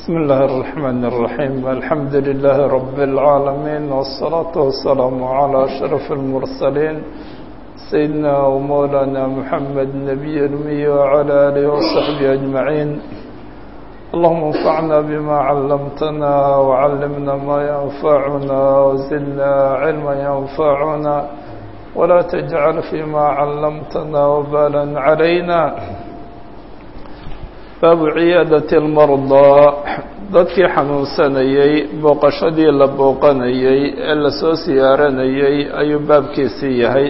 بسم الله الرحمن الرحيم الحمد لله رب العالمين والصلاة والسلام على أشرف المرسلين سيدنا ومولانا محمد النبي الأمي وعلى آله وصحبه أجمعين اللهم انفعنا بما علمتنا وعلمنا ما ينفعنا وزدنا علما ينفعنا ولا تجعل فيما علمتنا وبالا علينا baabu ciyaadati almardaa dadkii xanuunsanayey booqashadii la booqanayey ee lasoo siyaaranayey ayuu baabkiisii yahay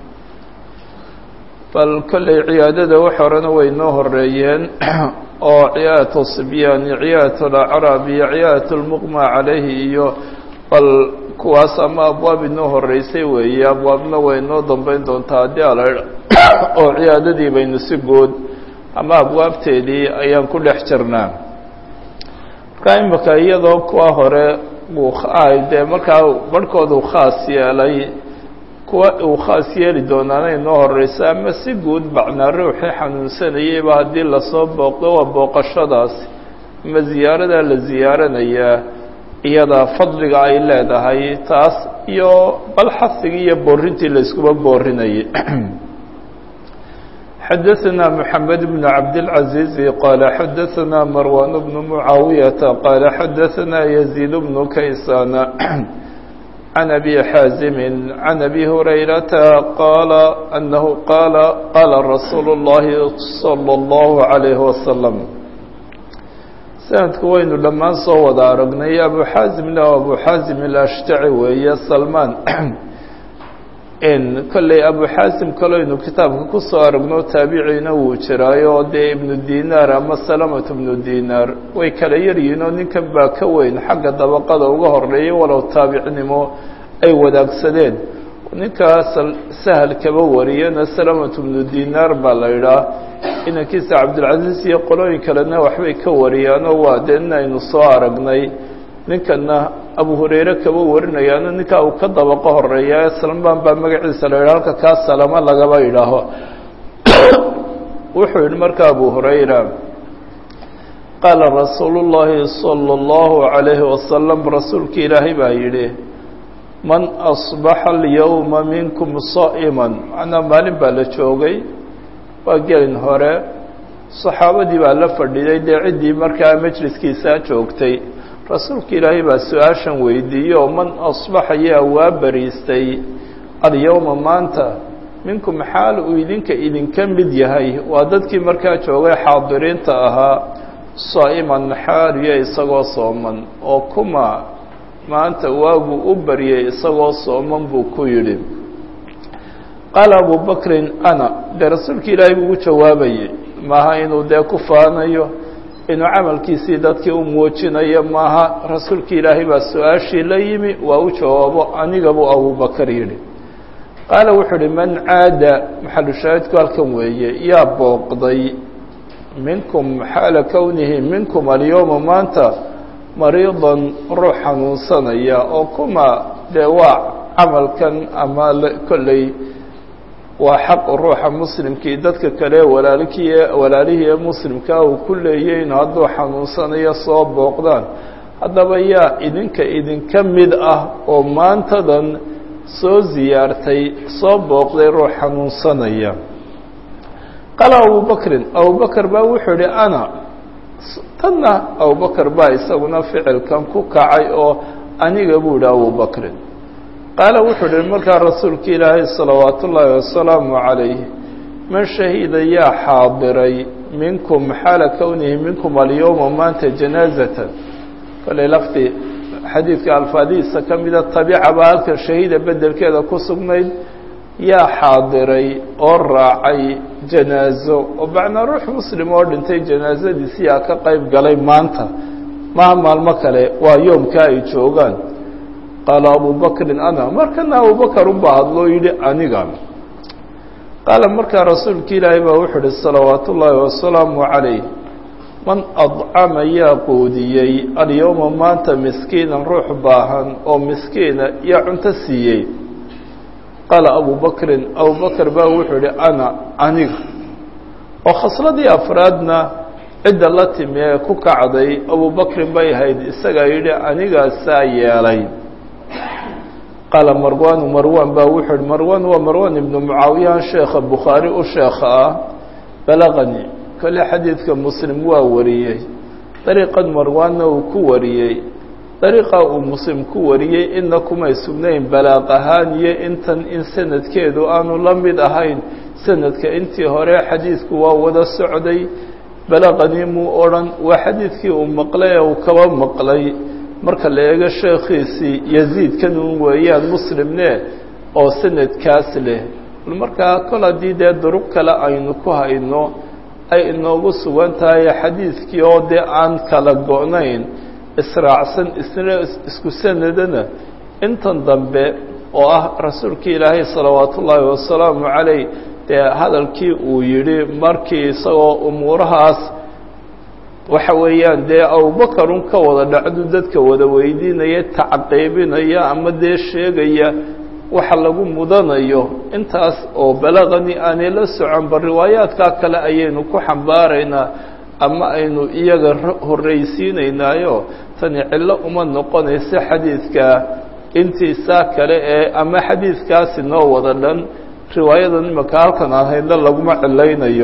bal kolley ciyaadada wax horena way noo horeeyeen oo ciyaadatu sibyaan iyo ciyaadatu alacraab iyo ciyaadatu lmuqma calayhi iyo bal kuwaas ama abwaab inoo horeysay weeye abwaabna way noo dambeyn doontaa haddii ala oo ciyaadadii baynu si guud ama abwaabteedii ayaan ku dhex jirnaa markaa imika iyadoo kuwa hore uu dee markaa barhkood uu khaas yeelay kuwa uu khaas yeeli doonaana inoo horeysa ama si guud bacnaa ruuxii xanuunsanayeyba haddii lasoo booqdo waa booqashadaas ama ziyaaradaa la ziyaaranayaa iyada fadliga ay leedahay taas iyo bal xasigii iyo boorintii la iskuba boorinayay xdثna محamed بن cabdالعaزيز qال xadثna marwan بن معaawiيaةa qال xadثna يزيد بن kaysاn عن أbي xاaزm عن أbي هurayرaةa qال أنه qال qاla رasuul الlahi صلى الله عليه وسلم sanadku waynu dhammaan soo wada aragnay abu xaazimna abu xaazim الأshtaci weeye salman kolley abu xaasim kaloynu kitaabka ku soo aragno taabiciina wuu jiraayo dee ibnu dinaar ama salamatu ibnu dinaar way kala yaryihiin oo ninkan baa ka weyn xagga dabaqada uga horeeyay walow taabicnimo ay wadaagsadeen ninkaa sahal kaba wariyana salamatu ibnu dinaar baa la idhaah inankiisa cabdilcaziiz iyo qolooyin kalena waxbay ka wariyaanoo waa dee in aynu soo aragnay ninkana abu hurayre kaba warinayaano ninkaa uu ka dabaqo horeeya salmaan baa magaciisa la yidhaha halka kaa salamo lagaba idhaaho wuxuu yihi marka abu hurayra qaala rasuulu llaahi salى اllahu عalayhi wasalam rasuulka ilaahay baa yidhi man asbaxa alyowma minkum saa'iman macnaa maalin baa la joogay waa gelin hore saxaabadii baa la fadhiday dee ciddii markaa majliskiisaa joogtay rasuulka ilaahay baa su-aashan weydiiyey oo man asbaxa yaa waa bariistay alyowma maanta minkum xaal uu idinka idinka mid yahay waa dadkii markaa joogay xaadiriinta ahaa saa'iman xaaliya isagoo sooman oo kuma maanta waaguu u baryay isagoo sooman buu ku yidhi qaala abu bakrin ana dee rasuulka ilaahay buu ugu jawaabayey maaha inuu dee ku faanayo inuu camalkiisii dadkii u muujinayo maaha rasuulka ilaahay baa su-aashii la yimi waa u jawaabo aniga buu abubakar yidhi qaala wuxuu uhi man caada maxalushaahidku halkan weeye yaa booqday minkum xaala kownihi minkum alyowma maanta mariidan ruux xanuunsanaya oo kuma dee waa camalkan ama kolley waa xaq ruuxa muslimkii dadka kale walaalkii walaalihii ee muslimkaa uu ku leeyay in hadduu xanuunsanayo soo booqdaan haddaba yaa idinka idinka mid ah oo maantadan soo ziyaartay soo booqday ruux xanuunsanaya qaala abubakrin abubakar baa wuxuu idhi ana tanna abubakar baa isaguna ficilkan ku kacay oo aniga buu idhi abubakrin qaala wuxuu uhi markaa rasuulka ilaahay salawaatu ullaahi wasalaamu calayh man shahida yaa xaadiray minkum xaala kownihi minkum alyowma maanta janaazatan kolley laftii xadiidka alfaadihiisa ka mida tabiica baa halkan shahiida bedelkeeda ku sugnayd yaa xaadiray oo raacay janaazo oo macnaa ruux muslim oo dhintay janaazadiisi yaa ka qayb galay maanta maha maalmo kale waa yoomka ay joogaan qaala abu bakrin ana markana abubakar unbaa hadloo yidhi aniga qaala markaa rasuulka ilaahay baa wuxuu uhi salawaatu ullaahi wasalaamu calayh man adcama yaa quudiyey alyowma maanta miskiinan ruux baahan oo miskiina yaa cunto siiyey qaala abu bakrin abubakar baa wuxuu ihi ana aniga oo khasladii afraadna cidda la timi ee ku kacday abubakrin bay ahayd isagaa yidhi anigaasaa yeelay qaala marwaanu marwan baa wuxuu yihi marwan waa marwan ibnu mucaawiyahan sheekha bukhaari u sheekha ah balaqani kole xadiidka muslim waa wariyey dariiqan marwaanna uu ku wariyey dariiqa uu muslim ku wariyey inna kumay sugnayn balaaq ahaan iyo intan in sanadkeedu aanu la mid ahayn sanadka intii hore xadiidku waa wada socday balaqani muu odhan waa xadiidkii uu maqlay ee uu kaba maqlay marka la eego sheekhiisii yaziidkan un weeyaan muslimne oo sanadkaas leh markaa kol haddii dee duruq kale aynu ku hayno ay inoogu sugan tahay xadiidkii oo dee aan kala go-nayn israacsan isna isku sanadana intan dambe oo ah rasuulkii ilaahay salawaatu ullaahi wasalaamu calayh dee hadalkii uu yidhi markii isagoo umuurahaas waxa weeyaan dee abubakarun ka wada dhacdu dadka wada weydiinaya tacqiibinaya ama dee sheegaya waxa lagu mudanayo intaas oo balaqani aanay la soconba riwaayaadkaa kale ayaynu ku xambaaraynaa ama aynu iyaga horraysiinaynaayo tani cillo uma noqonaysa xadiidka intiisaa kale ee ama xadiidkaasi noo wada dhan riwaayadan imaka halkan aan haydna laguma cilaynayo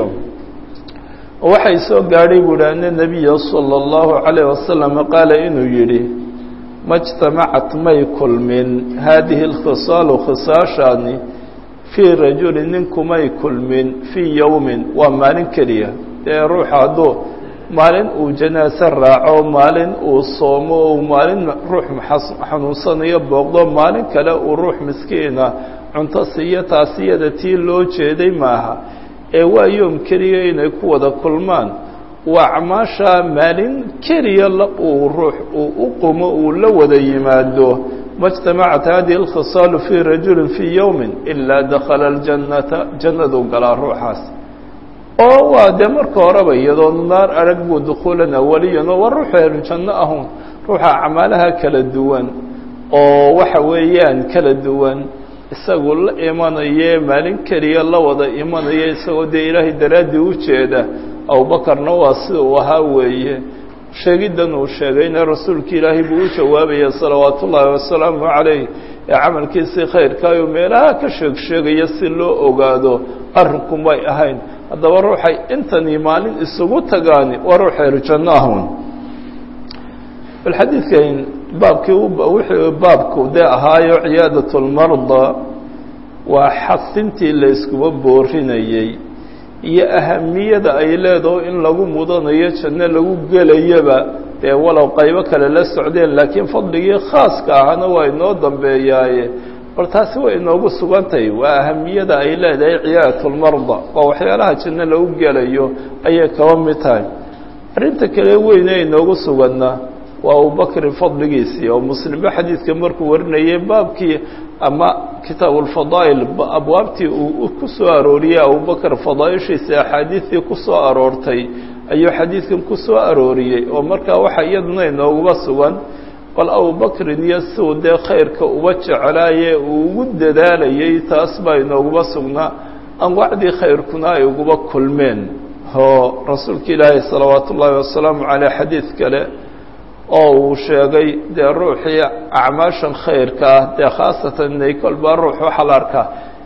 waxay soo gaadhay buuhi ana nebiya sala allahu calayh wasalam qaala inuu yidhi majtamacat may kulmin haadihi alkhisaalu khisaashaani fii rajulin ninkumay kulmin fii yowmin waa maalin keliya dee ruuxa hadduu maalin uu janaase raaco maalin uu soomo o maalin ruux xanuunsanayo booqdo maalin kale uu ruux miskiina cunto siiyo taasiyada tii loo jeeday maaha ee waa yoom keliya inay ku wada kulmaan waa acmaasha maalin keliya uu ruux uu u qumo uu la wada yimaado majtamacat hadihi alkhisaalu fii rajulin fii yowmin ilaa dakhala aljannata jannaduu galaa ruuxaas oo waa dee marka horeba iyadoo naar arag buu dukhuulan awaliyan oo waa ruuxu ehlu janno ahun ruuxa acmaalaha kala duwan oo waxa weeyaan kala duwan isagu la imanaya maalin keliya la wada imanaya isagoo dee ilaahay daraaddii u jeeda abubakarna waa sida uu ahaa weeye sheegiddan uu sheegayna rasuulka ilaahay buu u jawaabaya salawaatu ullaahi wasalaamu calayh ee camalkiisii khayrkaayuu meelaha ka sheeg sheegaya si loo ogaado arrinku may ahayn haddaba ruuxay intanii maalin isugu tagaani waa ruux ehlu janno ahun bal xadiidkan baabkii wuxuu baabku dee ahaayo ciyaadat lmarda waa xasintii la iskuba boorinayey iyo ahamiyada ay leedaho in lagu mudanayo janno lagu gelayaba dee walow qaybo kale la socdeen laakiin fadligii khaaska ahana waa inoo dambeeyaaye bal taasi way inoogu sugantahay waa ahamiyada ay leedahay ciyaadat lmarda waa waxyaalaha janno lagu gelayo ayay kaba mid tahay arrinta kale weyne inoogu suganna waa abubakrin fadligiisii oo muslimba xadiidka markuu warinayay baabkii ama kitaabu lfadaa'il abwaabtii uu ku soo arooriyey abubakr fadaaishiisa axaadiidtii ku soo aroortay ayuu xadiidkan ku soo arooriyey oo markaa waxa iyaduna inooguba sugan bal abubakrin iyo siuu dee khayrka uba jeclaaye uu ugu dadaalayay taas baa inooguba sugnaa anwaacdii khayrkuna ay uguba kulmeen oo rasuulka ilaahi salawaatu ullaahi wasalaamu caleyh xadiid kale oo uu sheegay dee ruuxii acmaashan khayrka ah dee khaasatan inay kolbaa ruux waxaa la arkaa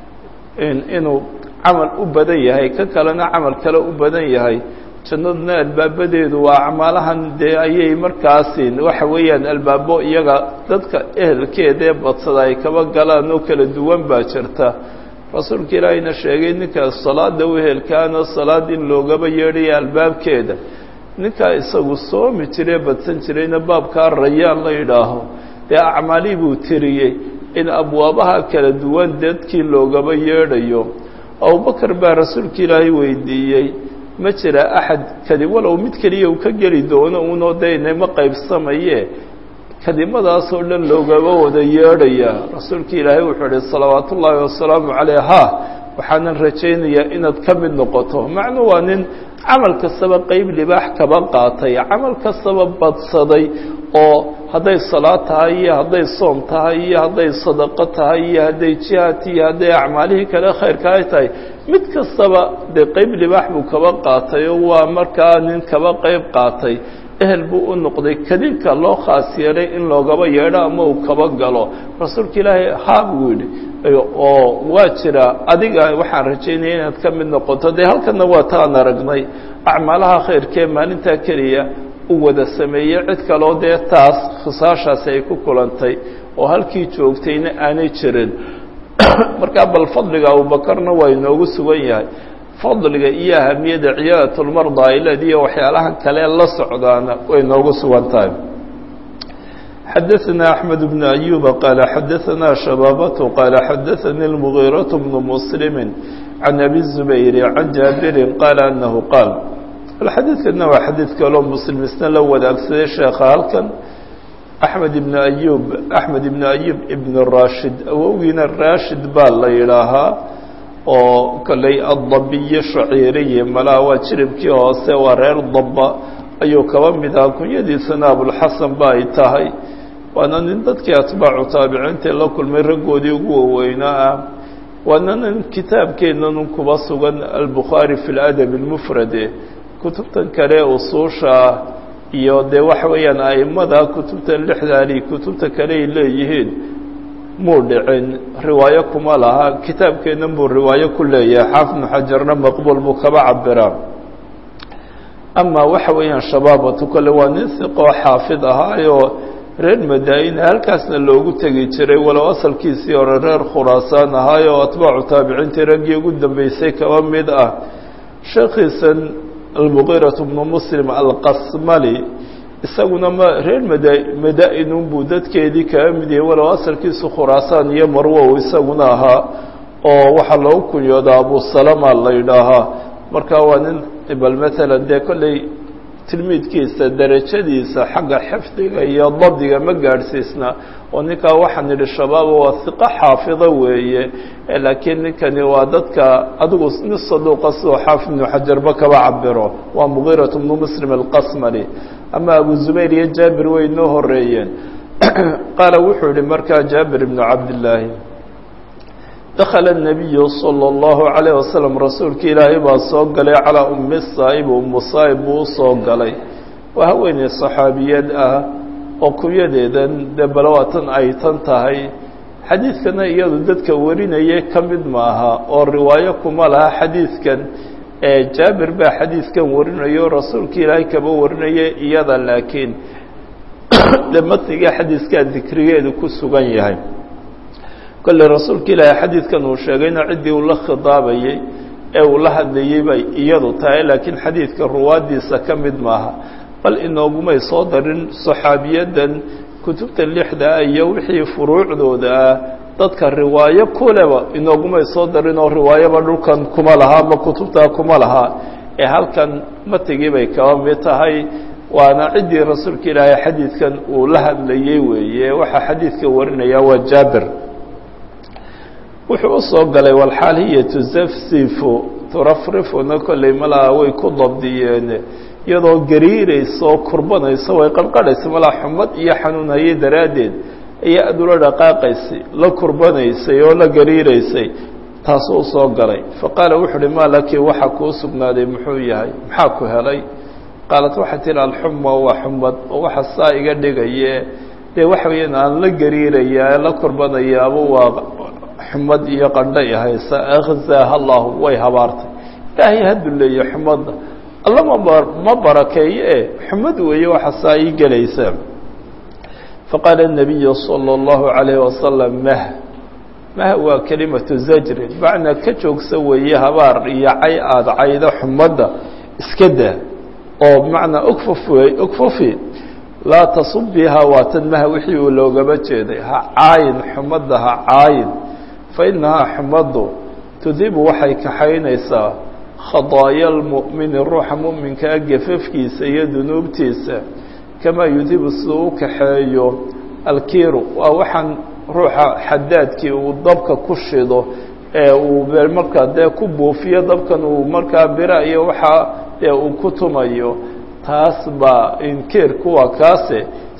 inuu camal u badan yahay ka kalena camal kale u badan yahay jannaduna albaabadeedu waa acmaalahan dee ayay markaasi waxa weeyaan albaabo iyaga dadka ehelkeeda ee badsada ay kaba galaan oo kala duwan baa jirta rasuulka ilaahayna sheegay ninka salaada u ehelkaana salaad in loogaba yeedhaya albaabkeeda ninkaa isagu soomi jiree badsan jirayna baabkaa rayaan la yidhaaho dee acmaalii buu tiriyey in abwaabaha kala duwan dadkii loogaba yeedhayo abubakar baa rasuulka ilaahay weydiiyey ma jira axad kadi walow mid keliya uu ka geli doono unoo daynama qaybsamaye kadimadaasoo dhan loogaba wada yeedhaya rasuulka ilaahay wuxuu ihi salawaatu ullaahi wasalaamu caleyh ha waxaanan rajaynayaa inaad ka mid noqoto macnuu waa nin camal kastaba qeyb libaax kaba qaatay camal kastaba badsaday oo hadday salaad tahay iyo hadday soom tahay iyo hadday sadaqo tahay iyo hadday jihaad iyo hadday acmaalihii kale khayrka ay tahay mid kastaba dee qeyb libaax buu kaba qaatay oo waa markaa nin kaba qeyb qaatay ehel buu u noqday kadinka loo khaas yeelay in loogaba yeedho ama uu kaba galo rasuulka ilaahay haa buu yidhi oo waa jira adiga waxaan rajaynaya inaad ka mid noqoto dee halkana waa taan aragnay acmaalaha khayrkee maalintaa keliya u wada sameeyey cid kaloo dee taas khisaashaasi ay ku kulantay oo halkii joogtayna aanay jirin markaa bal fadliga abubakarna waa inoogu sugan yahay fadliga iyo ahamiyadda ciyaadatulmarda ay leediyo waxyaalahan kale la socdaana way noogu sugan tahay xadaثna أحmed بن أyuba qaala xadaثna shabaabة qaala xadaثani الmغيraة بن mslimi can abi الزubayr can jaabiri qaala anahu qaal xadiidkana waa xadiid kaloo muslim isna la wadaagsaday sheekha halkan axmed ibn ayub axmed ibn ayub ibn rashid awowgiina rashid baa la yidhaahaa oo kolley addabiyo shaciiriyi malaha waa jiribkii hoose waa reer dabba ayuu kaba mid aha kunyadiisana abulxasan ba ay tahay waana nin dadkii atbaacu taabiciintae la kulmay raggoodii ugu waweynaa ah waana nin kitaabkeennan kuba sugan albukhaari fi ladab اlmufrade kutubtan kale usuusha ah iyo dee waxa weeyaan a'immada kutubtan lixdaani kutubta kale ay leeyihiin muu dhicin riwaayo kuma laha kitaabkeennan buu riwaayo ku leeyahay xaafid ibnu xajarna maqbuul buu kaba cabiraa ama waxa weeyaan shabaabatu kale waa nin siqoo xaafid ahaayoo reer madaa-ina halkaasna loogu tegi jiray walow asalkiisii hore reer khuraasaan ahaayoo atbaacu taabiciintii raggii ugu dambeysay kaba mid ah sheekhiisan almugiiraة bnu muslim alqasmali isaguna ma reer mada madaa-inun buu dadkeedii kaga mid yahay walow asalkiisu khuraasaan iyo marwow isaguna ahaa oo waxaa loogu kunyoodaa abusalama la yidhaahaa marka waa nin bal maalan dee kolley tilmiidkiisa derajadiisa xagga xifdiga iyo dabdiga ma gaadhsiisna oo ninkaa waxaan idhi shabaaba waa hiqo xaafido weeye laakiin ninkani waa dadka adigu nin saduuqa sidoo xaafid ibnu xajarba kaba cabiro waa mugiiraة bnu muslim alqasmali ama abu zubayr iyo jaabir way noo horeeyeen qaala wuxuu yihi markaa jaabir ibnu cabdillaahi dakala الnabiyu salى اllahu عalayه wasalam rasuulka ilaahay baa soo galay calaa umi saa'ib umu saa'ib buu usoo galay waa haweeney saxaabiyad ah oo kunyadeedan dee balawaatan ay tan tahay xadiidkana iyadu dadka warinaya ka mid maaha oo riwaayo kuma laha xadiidkan ee jaabir baa xadiidkan warinayo rasuulka ilaahay kaba warinaya iyada laakiin de matniga xadiiskaa dikrigeedu ku sugan yahay kolley rasuulka ilaahay xadiidkan uu sheegayna ciddii uu la khidaabayey ee uu la hadlayey bay iyadu tahay laakiin xadiidka ruwaaddiisa ka mid maaha bal inoogumay soo darin saxaabiyadan kutubta lixda ah iyo wixii furuucdooda ah dadka riwaayo kuleba inoogumay soo darin oo riwaayoba dhulkan kuma laha ama kutubtaa kuma laha ee halkan matigii bay kaba mid tahay waana ciddii rasuulka ilaahay xadiidkan uu la hadlayey weeye waxaa xadiidka warinaya waa jaabir wuxuu usoo galay walxaal hiya tuzafsifu turafrifuna kolley malaha way ku dabdiyeen iyadoo gariiraysa oo kurbanaysa way qarqarhaysa malaa xumad iyo xanuun hayay daraaddeed ayaa adula dhaqaaqaysay la kurbanaysay oo la gariiraysay taasuu usoo galay faqaala wuxu uhi maa laki waxa kuu sugnaaday muxuu yahay maxaa ku helay qaalat waxay tihi alxuma waa xumad oo waxa saa iga dhigaye dee waxa weeyaan aan la gariirayaa la kurbanayaaba waa xumad iyo qandhay haysa akhzaaha allahu way habaartay ilaahay haduleeye xumadda alla ma ma barakeeye e xumad weeye waxa saa ii gelaysa faqaala الnabiyu salى اllahu عalayh wasalam mah mah waa kelimatu zajrin macnaa ka joogsa weeye habaar iyo cay aada cayda xumadda iska daa oo bimacnaa ukfuf wey ukfufi laa tasubiha waa tan maha wixii uu loogaba jeeday ha caayin xumadda ha caayin fa inahaa xumaddu tudibu waxay kaxaynaysaa khadaaya lmu'mini ruuxa mu'minkaa gafafkiisa iyo dunuubtiisa kamaa yudibu siduu u kaxeeyo alkiiru waa waxaan ruuxa xadaadkii uu dabka ku shido ee uu markaa dee ku buufiyo dabkan uu markaa bira iyo waxaa dee uu ku tumayo taas baa inkiirku waa kaase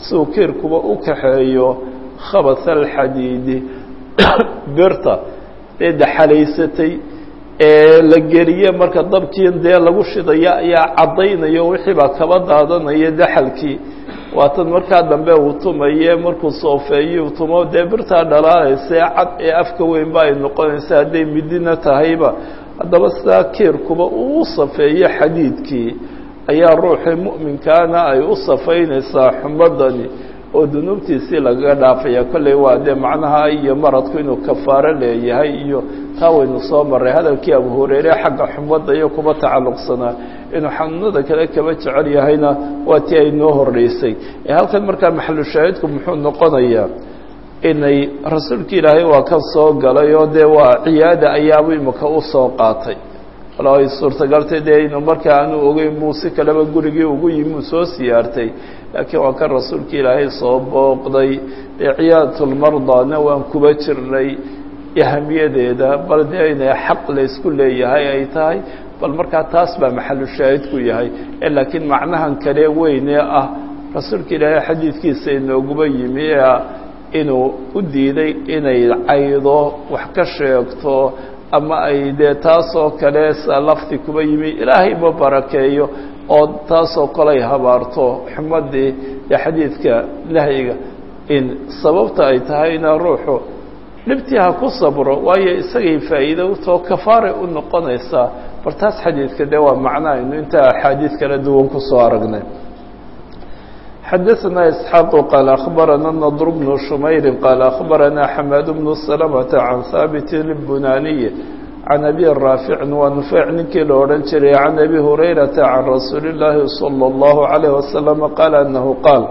siduu kiirkuba u kaxeeyo khabas alxadiidi birta ee daxalaysatay ee la geliye marka dabkii dee lagu shidaya ayaa caddaynayo wixii baa kaba daadanaya daxalkii waatan markaa dambe uu tumaye markuu soofeeyo tumo dee birtaa dhalaalaysa ee cad ee afka weynba ay noqonaysa hadday midina tahayba haddaba sidaa kiirkuba uu safeeyo xadiidkii ayaa ruuxii mu'minkaana ay u safaynaysaa xumadani oo dunuubtiisii lagaga dhaafaya kolley waa dee macnaha iyo maradku inuu kafaaro leeyahay iyo taa waynu soo maray hadalkii abu hureyre xagga xumadda iyo kuba tacalluqsanaa inuu xanuunada kale kaba jecel yahayna waa tii ay noo horreysay ee halkan markaa maxalushaahidku muxuu noqonayaa inay rasuulka ilaahay waa ka soo galay oo dee waa ciyaada ayaabu imika u soo qaatay walo ay suurtagaltay dee inuu markaa aanu ogeyn buu si kaleba gurigii ugu yimi uu soo siyaartay laakiin waa kan rasuulka ilaahay soo booqday dee ciyaadatulmardana waan kuba jirnay ahamiyadeeda bal dee inay xaq laysku leeyahay ay tahay bal markaa taas baa maxalu shaahidku yahay laakiin macnahan kale weynee ah rasuulka ilaahay xadiidkiisa inooguba yimi ee inuu u diiday inay caydo wax ka sheegto ama ay dee taasoo kale lafdi kuba yimi ilaahay ma barakeeyo oo taasoo kale ay habaarto xumadii ee xadiidka nahyiga in sababta ay tahayna ruuxu dhibtii ha ku sabro waayo isagay faa'iido utoo kafaaray u noqonaysaa bal taas xadiidka dee waa macnaaynu intaa axaadiid kala duwan kusoo aragnay xadaثna isxaaq qaal akhbarana nadr bnu shumayri qaal akhbarana xamaad bnu salamata can haabiti bunaniy can abi raaficin waa nufeyc ninkii la odhan jiray can abi hurayrata can rasuuli اllaahi salى اllahu عalayh wasalam qaala anahu qaal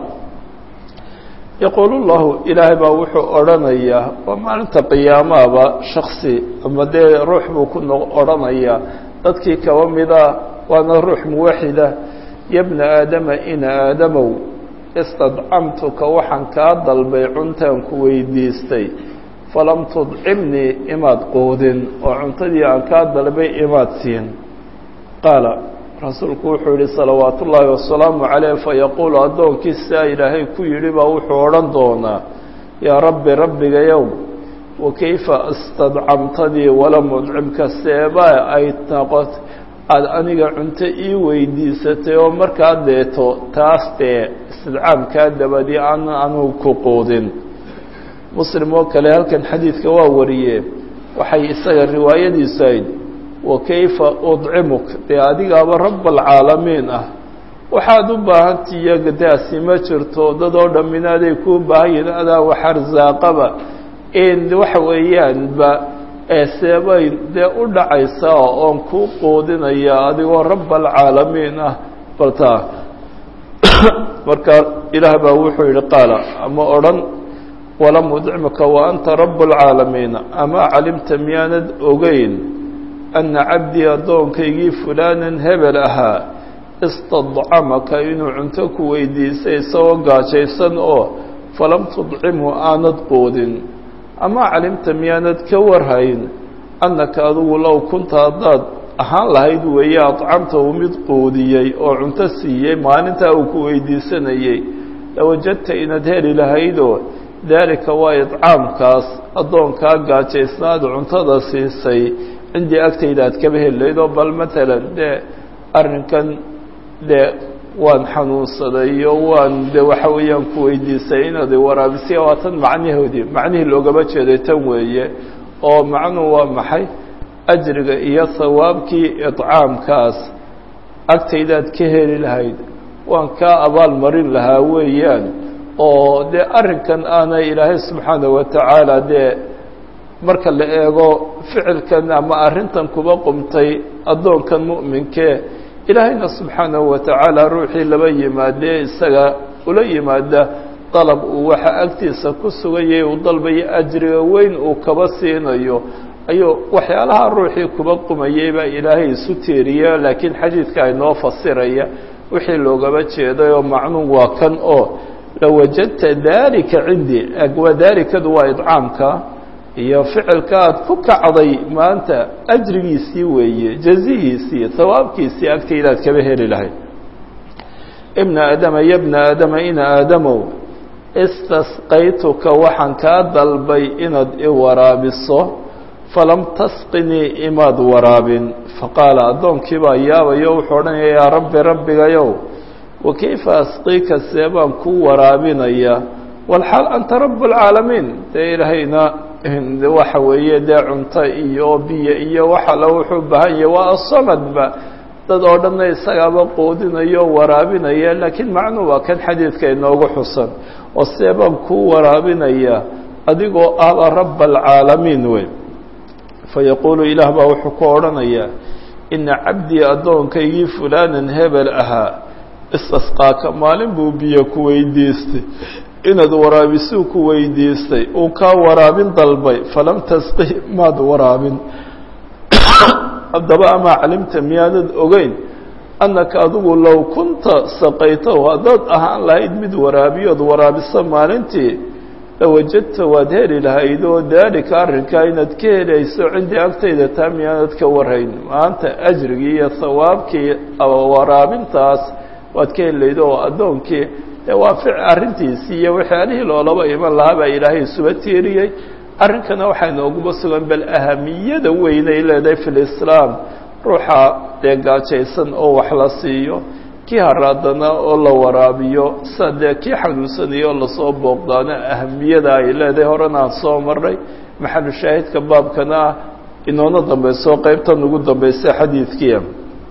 yaquul llahu ilaahay baa wuxuu odhanayaa waa maalinta qiyaamahaba shaksi ama dee ruux buu ku odhanayaa dadkii kaba mida waana ruux muwaxida ya bna aadama ina aadamow istadcamtuka waxaan kaa dalbay cuntaan ku weydiistay falam tudcimnii imaad quudin oo cuntadii aan kaa dalbay imaad siin qaala rasuulku wuxuu yihi salawaat ullaahi wasalaamu caleyh fayaquulu addoonkiisaa ilaahay ku yidhi baa wuxuu odhan doonaa yaa rabbi rabbigayow wakayfa istadcamtadii walam udcimka seebaa ay noqot aada aniga cunto ii weydiisatay oo markaa deeto taas dee istidcaamkaa dabadii aan anugu ku quudin muslim oo kale halkan xadiidka waa wariye waxay isaga riwaayadiisu ayd wakayfa udcimuk dee adigaaba rabalcaalamiin ah waxaad u baahanti iyaga daasi ma jirto dad oo dhamminaaday kuu baahan yihin adaa wax arsaaqaba in waxa weeyaanba seebay dee u dhacaysaa oon kuu quudinaya adigoo rabalcaalamiin ah baltaa marka ilaah baa wuxuu yihi qaala ama odhan walam udcimka wa anta rabalcaalamiina amaa calimta miyaanad ogeyn ana cabdii addoonkaygii fulaanan hebel ahaa istadcamaka inuu cunto ku weydiisay isagoo gaajaysan oo falam tudcimhu aanad quudin amaa calimta miyaanad ka warhayn annaka adigu low kunta haddaad ahaan lahayd weeye adcamtahu mid quudiyey oo cunto siiyey maalintaa uu ku weydiisanayey lawajadta inaad heli lahaydoo daalika waa idcaamkaas addoonkaa gaajaysnaad cuntada siisay cindii agtayda aad kaba heli lahayd oo bal matalan dee arrinkan dee waan xanuunsaday iyo waan de waxa weeyaan ku weydiisay inaad waraabisay waa tan macnahoodii macnihii loogama jeeday tan weeye oo macnuhu waa maxay ajriga iyo hawaabkii idcaamkaas agtaydaad ka heli lahayd waan kaa abaal marin lahaa weeyaan oo dee arrinkan aanay ilaahay subxaana wa tacaala dee marka la eego ficilkan ama arrintan kuba qumtay addoonkan mu'minkee ilaahayna subxaanahu wa tacaala ruuxii laba yimaadee isaga ula yimaada dalab uu waxa agtiisa ku sugayay uu dalbayo ajriga weyn uu kaba siinayo ayuu waxyaalaha ruuxii kuba qumayay baa ilaahay isu tiiriya laakiin xadiidka inoo fasiraya wixii loogaba jeeday oo macnuun waa kan oo lawajadta daalika cindii waa daalikadu waa idcaamka iyo ficilka aad ku kacday maanta ajrigiisii weeye jazihiisii hawaabkiisii agtaydaad kaba heli lahayd ibna aadama ya bna aadama ina aadamow istasqaytuka waxaan kaa dalbay inaad i waraabiso falam tasqinii imaad waraabin faqaala addoonkii baa yaabayo wuxuu odhanaya yaa rabbi rabbigayow wa kayfa asqiika see baan kuu waraabinaya walxaal anta rabu lcaalamiin dee ilaahayna waxa weeye dee cunto iyo biyo iyo wax alla wuxuu bahan yahay waa asamadba dad oo dhanna isagaaba qoodinayo o waraabinaya laakiin macnuu waa kan xadiidka inoogu xusan oo see baan kuu waraabinaya adigoo ahba raba alcaalamiin wey fayaquulu ilaah baa wuxuu ku odhanayaa ina cabdii addoonkaygii fulaanan hebel ahaa istasqaaka maalin buu biyo ku weydiistay inaad waraabisuu ku weydiistay uu kaa waraabin dalbay falam tasqi maad waraabin haddaba amaa calimta miyaanad ogeyn annaka adigu low kunta saqaytahu haddaad ahaan lahayd mid waraabiyood waraabiso maalintii lawajadta waad heli lahayd oo daalika arrinkaa inaad ka helayso cindii agtayda taa miyaanad ka warhayn maanta ajrigii iyo hawaabkii waraabintaas waad ka heli lahayd oo addoonkii dee waa fic arrintiisii iyo waxyaalihii loolaba iman lahaa baa ilaahay isuba tiiriyey arrinkana waxaa nooguba sugan bal ahamiyada weynay leedahay fi lislaam ruuxa dee gaajaysan oo wax la siiyo kii haraadana oo la waraabiyo sida dee kii xanuunsanayo oo lasoo booqdaana ahamiyada ay leedahay horena aan soo marnay maxalu shaahidka baabkana ah inoona dambayso qeybtan ugu dambaysa xadiidkiia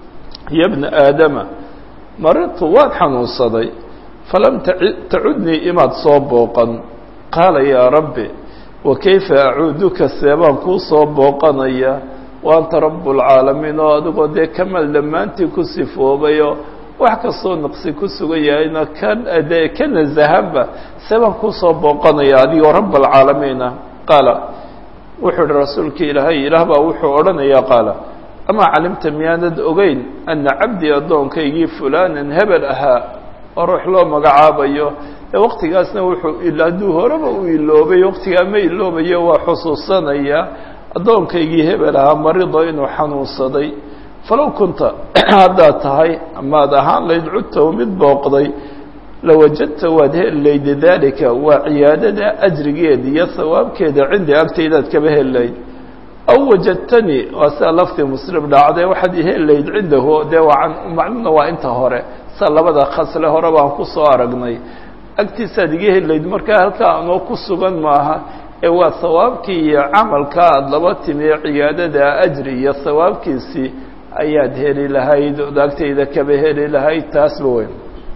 ya bna aadama maridtu waan xanuunsaday falam tacudnii imaad soo booqan qaala yaa rabbi wa kayfa acuuduka seebaan kuu soo booqanaya wa anta rabu lcaalamiin oo adigoo dee kamal dhammaantii ku sifoobayo wax kastoo naqsi ku sugan yahayna ka dee ka nasahanba seebaan kuu soo booqanaya adigoo rab alcaalamiina qaala wuxuu ihi rasuulka ilaahay ilaah baa wuxuu odhanayaa qaala amaa calimta miyaanad ogeyn ana cabdii addoonkaygii fulaanan hebel ahaa oo ruux loo magacaabayo ee waktigaasna wuxuu hadduu horeba u iloobay waktigaa ma iloobayo waa xusuusanaya addoonkaygii hebel ahaa marido inuu xanuunsaday falow kunta haddaad tahay amaad ahaan layd cudtahu mid booqday lawajadta waad heli layda daalika waa ciyaadada ajrigeeda iyo hawaabkeeda cindi agtaydaad kaba heli layd aw wajadtanii waa sia laftii muslim dhacday waxaad iheli layd cindahu dee waa macnuna waa inta hore sa labada khasle hore baan ku soo aragnay agtiisaad iga heli layd markaa halkaa anoo ku sugan maaha ee waa hawaabkii iyo camalka aada laba timi ciyaadada ajri iyo hawaabkiisii ayaad heli lahayd ood agtayda kaba heli lahayd taasba weyn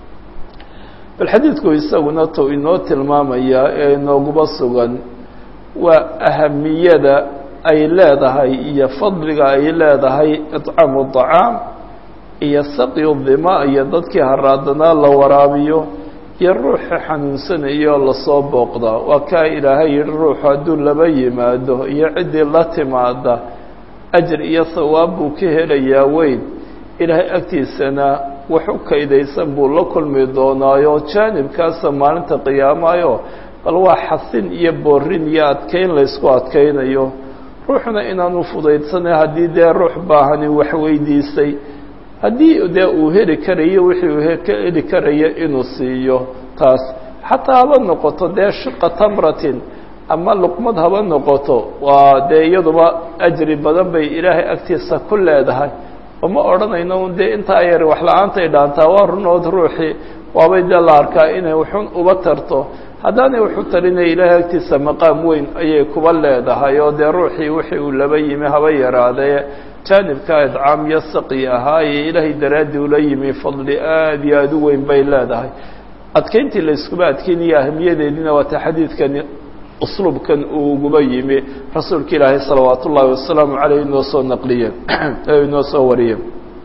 bal xadiidku isaguna tou inoo tilmaamayaa ee inooguba sugan waa ahamiyada ay leedahay iyo fadliga ay leedahay icaamu dacaam iyo saqyu dima iyo dadkii haraadanaa la waraabiyo iyo ruuxa xanuunsanayo lasoo booqdaa waa kaa ilaahay yihi ruuxu hadduu laba yimaado iyo ciddii la timaada ajir iyo hawaab buu ka helayaa weyn ilaahay agtiisana wax u kaydaysan buu la kulmi doonaayo jaanibkaasa maalinta qiyaamayo bal waa xasin iyo boorin iyo adkeyn laysku adkaynayo ruuxuna inaanu fudaydsanay haddii dee ruux baahani wax weydiisay haddii dee uu heli karayo wixii uu ka heli karaya inuu siiyo taas xataa haba noqoto dee shiqa tamratin ama luqmad haba noqoto waa dee iyaduba ajri badan bay ilaahay agtiisa ku leedahay oma odhanayno un dee intaa yar wax la-aantay dhaantaa waa runood ruuxii waabay dee la arkaa inay waxun uba tarto haddaanay waxu tarinaya ilaahay agtiisa maqaam weyn ayay kuba leedahay oo dee ruuxii wixii uu laba yimi haba yaraadee jaanibka idcaam iyo saqi ahaaye ilaahay daraaddii ula yimi fadli aada iyo aada u weyn bay leedahay adkeyntii la iskuba adkeynaya ahamiyadeediina waata xadiidkani usluubkan uu uguba yimi rasuulka ilaahay salawaat ullaahi wasalaamu caleyh inoo soo naqliye inoo soo wariye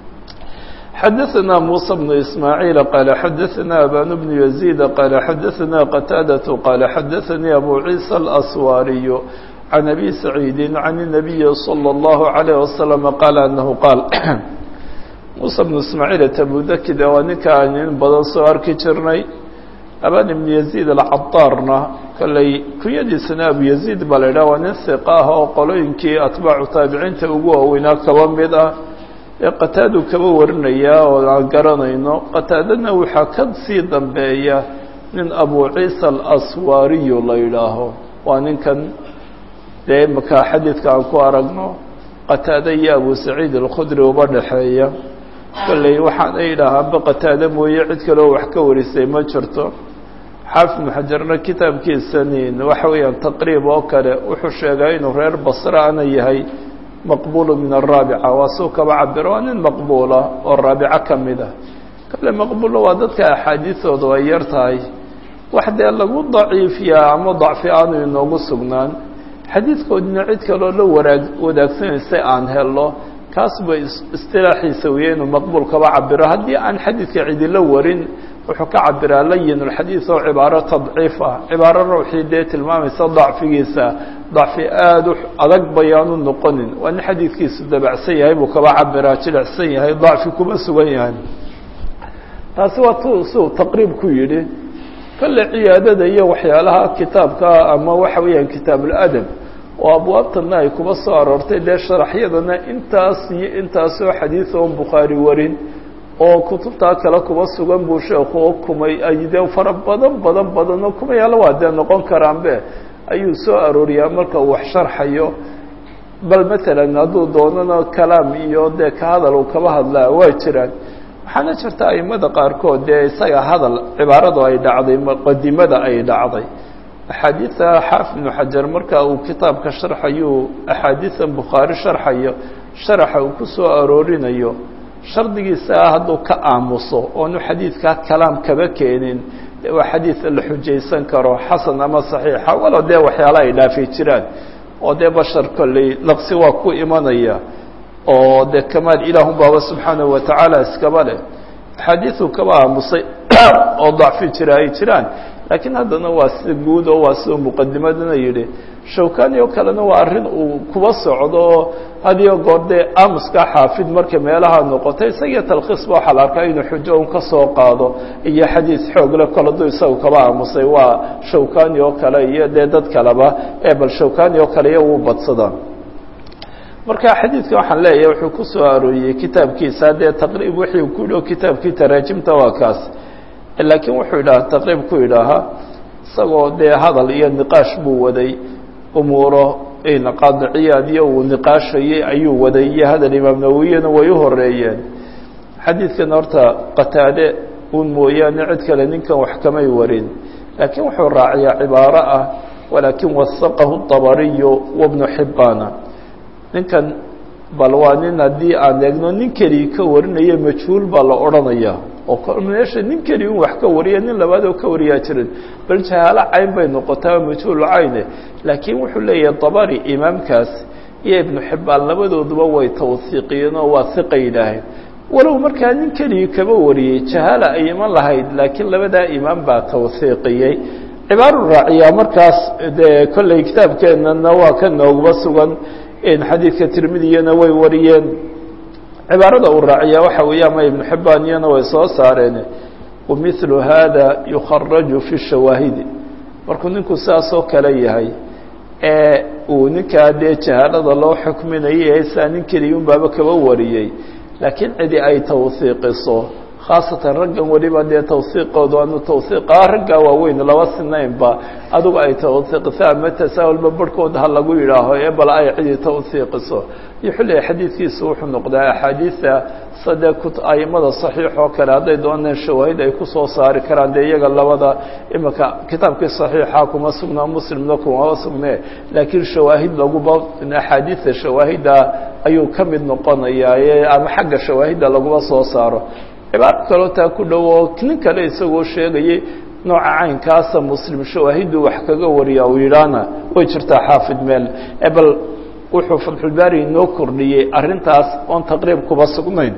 xadaثna muسى بن إسmاعيiل qال xadaثna abان بن يزيد qال xadaثna qتاadة qال xadaثnي أbو عيسى الأswاriي عن أbي سعيid عن النبي صلى الله عليه وسلم qال أنه qاal muسى بن إسmاعيiل تbudakid waa ninka aan in badan soo arki jirnay abان بن يزيد الcaطاarna kolley kunyadiisana abu يزيد baa la idhah waa nin ثiqa ah oo qolooyinkii atbaacu taabiciinta ugu waaweynaa kaba mid ah ee qataadu kaba warinayaa oo aan garanayno qataadana waxaa ka sii dambeeya nin abu ciisa alaswaariyu la yidhaaho waa ninkan dee imaka xadiidka aan ku aragno qataade iyo abu saciid alkhudri uba dhexeeya kolley waxaana yidhaahaanba qataade mooye cid kaleo wax ka warisay ma jirto xaafid ibnu xajarna kitaabkiisanin waxa weeyaan taqriib oo kale wuxuu sheegaa inuu reer basre ana yahay maqbuulu min araabica waa suu kaba cabiro waa nin maqbuula oo raabico ka mid ah kale maqbuulla waa dadka axaadiisooda ay yar tahay wax dee lagu daciifiyaa ama dacfi aanu inoogu sugnaan xadiidkoodina cid kaloo la waraag wadaagsanaysa aan helno kaas bay istilaaxiisa weye inuu maqbuul kaba cabiro haddii aan xadiidka cidila warin wuxuu ka cabiraa layin اlxadiid oo cibaaro tadciif ah cibaaro ruuxii dee tilmaamaysa dacfigiisa dacfi aada u adag bayaanu noqonin waa nin xadiidkiisu dabacsan yahay buu kaba cabiraa jilicsan yahay dacfi kuma sugan yahay taasi waa tu siuu taqriib ku yidhi kale ciyaadada iyo waxyaalaha kitaabka ama waxa weeyaan kitaabuladab oo abwaabtana ay kuba soo aroortay dee sharaxyadana intaas iyo intaasoo xadiid oon bukhaari warin oo kutubtaa kale kuba sugan buu sheekhu oo kumay ay dee fara badan badan badan oo kumayaala waa dee noqon karaanbe ayuu soo arooriyaa marka uu wax sharxayo bal matalan hadduu doonana kalaam iyo dee ka hadal uu kaba hadlaa waa jiraan waxaana jirta aimada qaarkood dee isaga hadal cibaaradu ay dhacday muqadimada ay dhacday axaadiida xaafid ibnu xajar marka uu kitaabka sharxayuu axaadiidan bukhaari sharxayo sharaxa uu ku soo aroorinayo shardigiisa hadduu ka aamuso oonu xadiidkaa kalaam kaba keenin waa xadiid la xujaysan karo xasan ama saxiixa walow dee waxyaala ay dhaafi jiraan oo dee bashar kolley laqsi waa ku imanaya oo dee kamaal ilaahun baaba subxaanahu watacaala iskaba leh axaadiidu kaba aamusay oo dacfi jira ay jiraan laakiin haddana waa sida guud oo waa siduu muqadimadana yidhi shawkani oo kalena waa arrin uu kuba socdo oo hadiyo goor dee aamuska xaafid marka meelaha noqota isagiyo talkhiisba waxaa la arkaa inuu xujo un ka soo qaado iyo xadiid xoogle koladu isagu kaba aamusay waa shawkani oo kale iyo dee dad kaleba ee bal shawkani oo kale iyo uu badsadaan marka xadiidka waxaan leeyahay wuxuu ku soo arooriyey kitaabkiisa dee taqriib wixii ku dhow kitaabkii taraajimta waa kaas laakiin wuxuu idhaha taqriib ku idhaahaa isagoo dee hadal iyo niqaash buu waday umuuro qaadiciyaad iyo uu niqaashayey ayuu waday iyo hadal imaam nawowiyana way u horeeyeen xadiidkan horta qataade un mooyaane cid kale ninkan wax kamay warin laakiin wuxuu raaciyaa cibaaro ah walaakin wasaqahu طabariyu wabnu xibaana ninkan bal waa nin haddii aan eegno nin keligii ka warinaya majhuul baa la odhanaya oo meesha nin keligi un wax ka wariya nin labaad oo ka wariyaa jirin bal jahaalo cayn bay noqotaa majhuul cayne laakiin wuxuu leeyahay dabari imaamkaas iyo ibnu xibbaan labadooduba way tawhiiqiyeen oo waa hiqa yidhaaheen walow markaa nin keligii kaba wariyey jahaala ay iman lahayd laakiin labadaa imaam baa tawhiiqiyey cibaaru raaciyaa markaas dee kolley kitaabkeennana waa ka nooguba sugan xadiidka tirmidiyana way wariyeen cibaarada uu raaciyaa waxa weeye ama ibnu xibbaan iyana way soo saareen wamilu hada yukharaju fi shawaahidi markuu ninku saasoo kale yahay ee uu ninkaa dee jahaalada loo xukminayay saa nin keligii un baaba kaba wariyey laakiin cidi ay tawhiiqiso khaasatan raggan weliba dee tawhiiqoodu aanu tawhiiqa raggaa waaweyn laba sinaynba adugu ay tawhiiqiso ama tasaahulba barhkooda ha lagu yidhaaho ee bal ay cidi tawhiiqiso iyo xilliga xadiidkiisu wuxuu noqdaa axaadiida sade ku aimada saxiix oo kale hadday dooneen shawaahid ay kusoo saari karaan dee iyaga labada imika kitaabkii saxiixa kuma sugnaa muslimna kumama sugne laakiin shawaahid laguba axaadiida shawaahidda ayuu ka mid noqonayaa ama xagga shawaahidda laguma soo saaro cibaaro kaloo taa ku dhow oo nin kale isagoo sheegayay nooca caynkaasa muslim shawaahiddu wax kaga wariya uu yidhaahna way jirtaa xaafid meel bal wuxuu fatxulbaari inoo kordhiyey arrintaas oon taqriib kuba sugnayn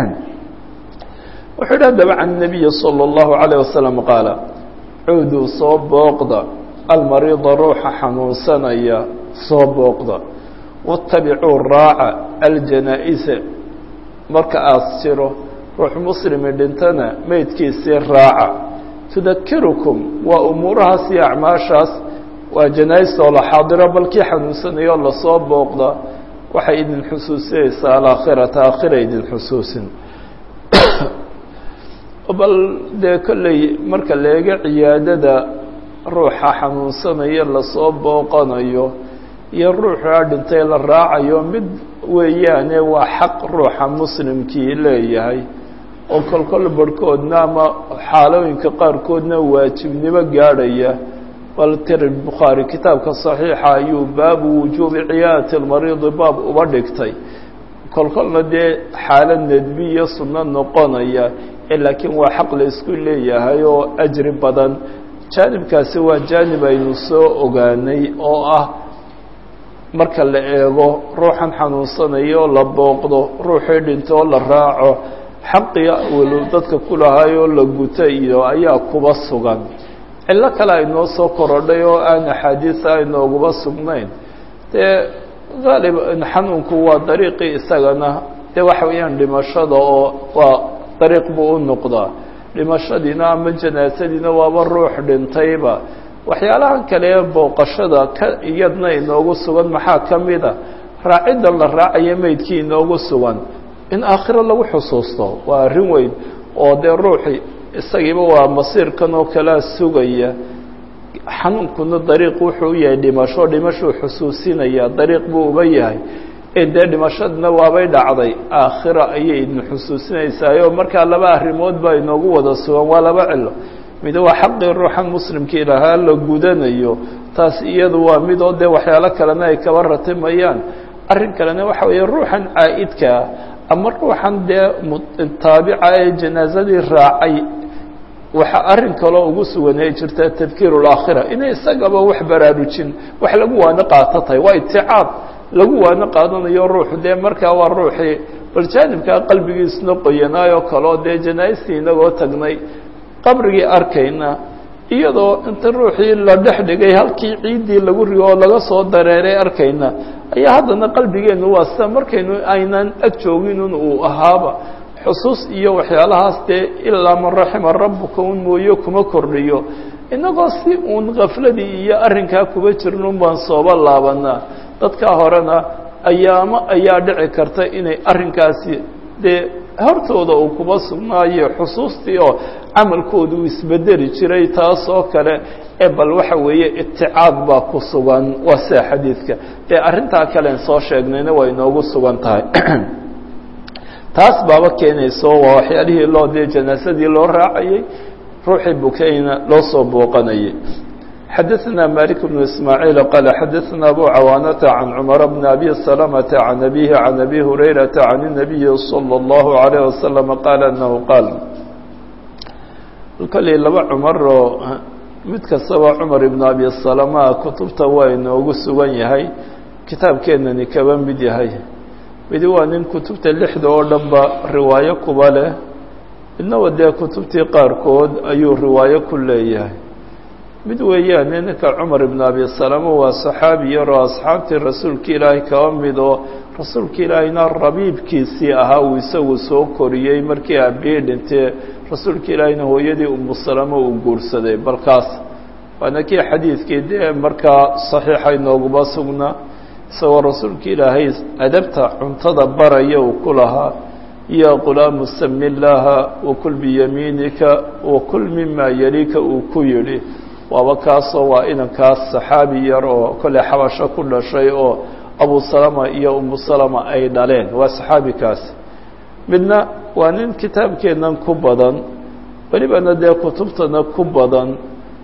wuxuu yidhi haddaba can nabiyi salى اllahu عalيه wasalam qaala cuuduu soo booqda almariida ruuxa xanuunsanaya soo booqda waاtabicuu raaca aljanaa-isa marka aas jiro ruux muslimi dhintana meydkiisii raaca tudakirukum waa umuurahaas iyo acmaashaas waa janaaistoo la xaadiro balkii xanuunsanayo lasoo booqda waxay idin xusuusinaysaa alaakhirata aakhira idin xusuusin bal dee kolley marka la eego ciyaadada ruuxa xanuunsanaya lasoo booqanayo iyo ruuxaa dhintay la raacayo mid weeyaane waa xaq ruuxa muslimkii leeyahay oo kolkol barhkoodna ama xaalooyinka qaarkoodna waajibnimo gaadhaya bal tiri bukhaari kitaabka saxiixa ayuu baabu wujuubi ciyaadati lmariidi baab uba dhigtay kolkolna dee xaalad nedbi iyo sunno noqonaya ee laakiin waa xaq la isku leeyahay oo ajri badan jaanibkaasi waa jaanib aynu soo ogaanay oo ah marka la eego ruuxan xanuunsanayo la booqdo ruuxii dhinto oo la raaco xaqii walow dadka ku lahaayoo la guta iyo ayaa kuba sugan cillo kale aynoo soo korodhay oo aan axaadiisa aynooguba sugnayn dee haalib xanuunku waa dariiqii isagana dee waxa weeyaan dhimashada oo waa dariiq buu u noqdaa dhimashadiina ama janaasadiina waaba ruux dhintayba waxyaalahan kale ee booqashada ka iyadna inoogu sugan maxaa ka mida raaciddan la raacayo meydkii inoogu sugan in aakhiro lagu xusuusto waa arrin weyn oo dee ruuxi isagiiba waa masiirkan oo kalea sugaya xanuunkuna dariiq wuxuu u yahay dhimasho dhimashuu xusuusinaya dariiq buu uba yahay dee dhimashadina waabay dhacday aakhira ayay idin xusuusinaysaayoo markaa laba arrimood baa inoogu wada sugan waa laba cilo mid waa xaqii ruuxan muslimkii lahaa la gudanayo taas iyadu waa mid oo dee waxyaalo kalena ay kaba ratimayaan arrin kalena waxa weeye ruuxan caa'idkaa ama ruuxan dee taabica ee janaasadii raacay waxa arrin kaloo ugu sugan ay jirtaa tadkiiru laakhira inay isagaba wax baraarujin wax lagu waano qaato tahay waa iticaab lagu waano qaadanayo ruuxu dee markaa waa ruuxii bal jaanibkaa qalbigiisna qoyanaayoo kaleo dee janaaistii inagoo tagnay qabrigii arkayna iyadoo inta ruuxii la dhex dhigay halkii ciiddii lagu rigo oo laga soo dareeray arkayna ayaa haddana qalbigeennu waa sida markaynu aynan ag jooginun uu ahaaba xusuus iyo waxyaalahaas dee ilaa man raxima rabbuka un mooye kuma kordhiyo inagoo si uun kafladii iyo arrinkaa kuba jirnun baan sooba laabanaa dadkaa horena ayaamo ayaa dhici karta inay arrinkaasi dee hortooda uu kuba sugnaayo xusuustii oo camalkooda uu isbedeli jiray taas oo kale ee bal waxa weeye iticaad baa ku sugan waa sida xadiidka dee arrintaa kalen soo sheegnayna waa inoogu sugan tahay taas baaba keenayso waa waxyaalihii loo dee janaasadii loo raacayey ruuxii bukayna loo soo booqanayay xadaثna malik بن ismaaعiil qaala xadaثna abu cawaanata can cmar bn abi سلمةa can abihi can abi hurayraةa can الnabiyi slى الlahu عalيه waslم qaala anahu qaal kolley laba cumaroo mid kastaba cumar ibn abi salama kutubta waa inoogu sugan yahay kitaabkeenani kaba mid yahay midi waa nin kutubta lixda oo dhan ba riwaayo kuba leh midnaba dee kutubtii qaarkood ayuu riwaayo ku leeyahay mid weeyaane ninka cumar ibn abi salama waa saxaabi yaroo asxaabtii rasuulka ilaahay kaba mid oo rasuulka ilaahayna rabiibkiisii ahaa uu isagu soo koriyey markii aabihii dhintee rasuulka ilaahayna hooyadii umu salama uu guursaday balkaas waana kii xadiidkii dee markaa saxiixa inooguma sugnaa isagoo rasuulka ilaahay adabta cuntada baraya uu ku lahaa ya qulaamu sami llaaha wakul biyamiinika wakul mima yalika uu ku yidhi waaba kaasoo waa inankaas saxaabi yar oo kolley xabasho ku dhashay oo abu salama iyo umu salama ay dhaleen waa saxaabikaasi midna waa nin kitaabkeennan ku badan welibana dee kutubtana ku badan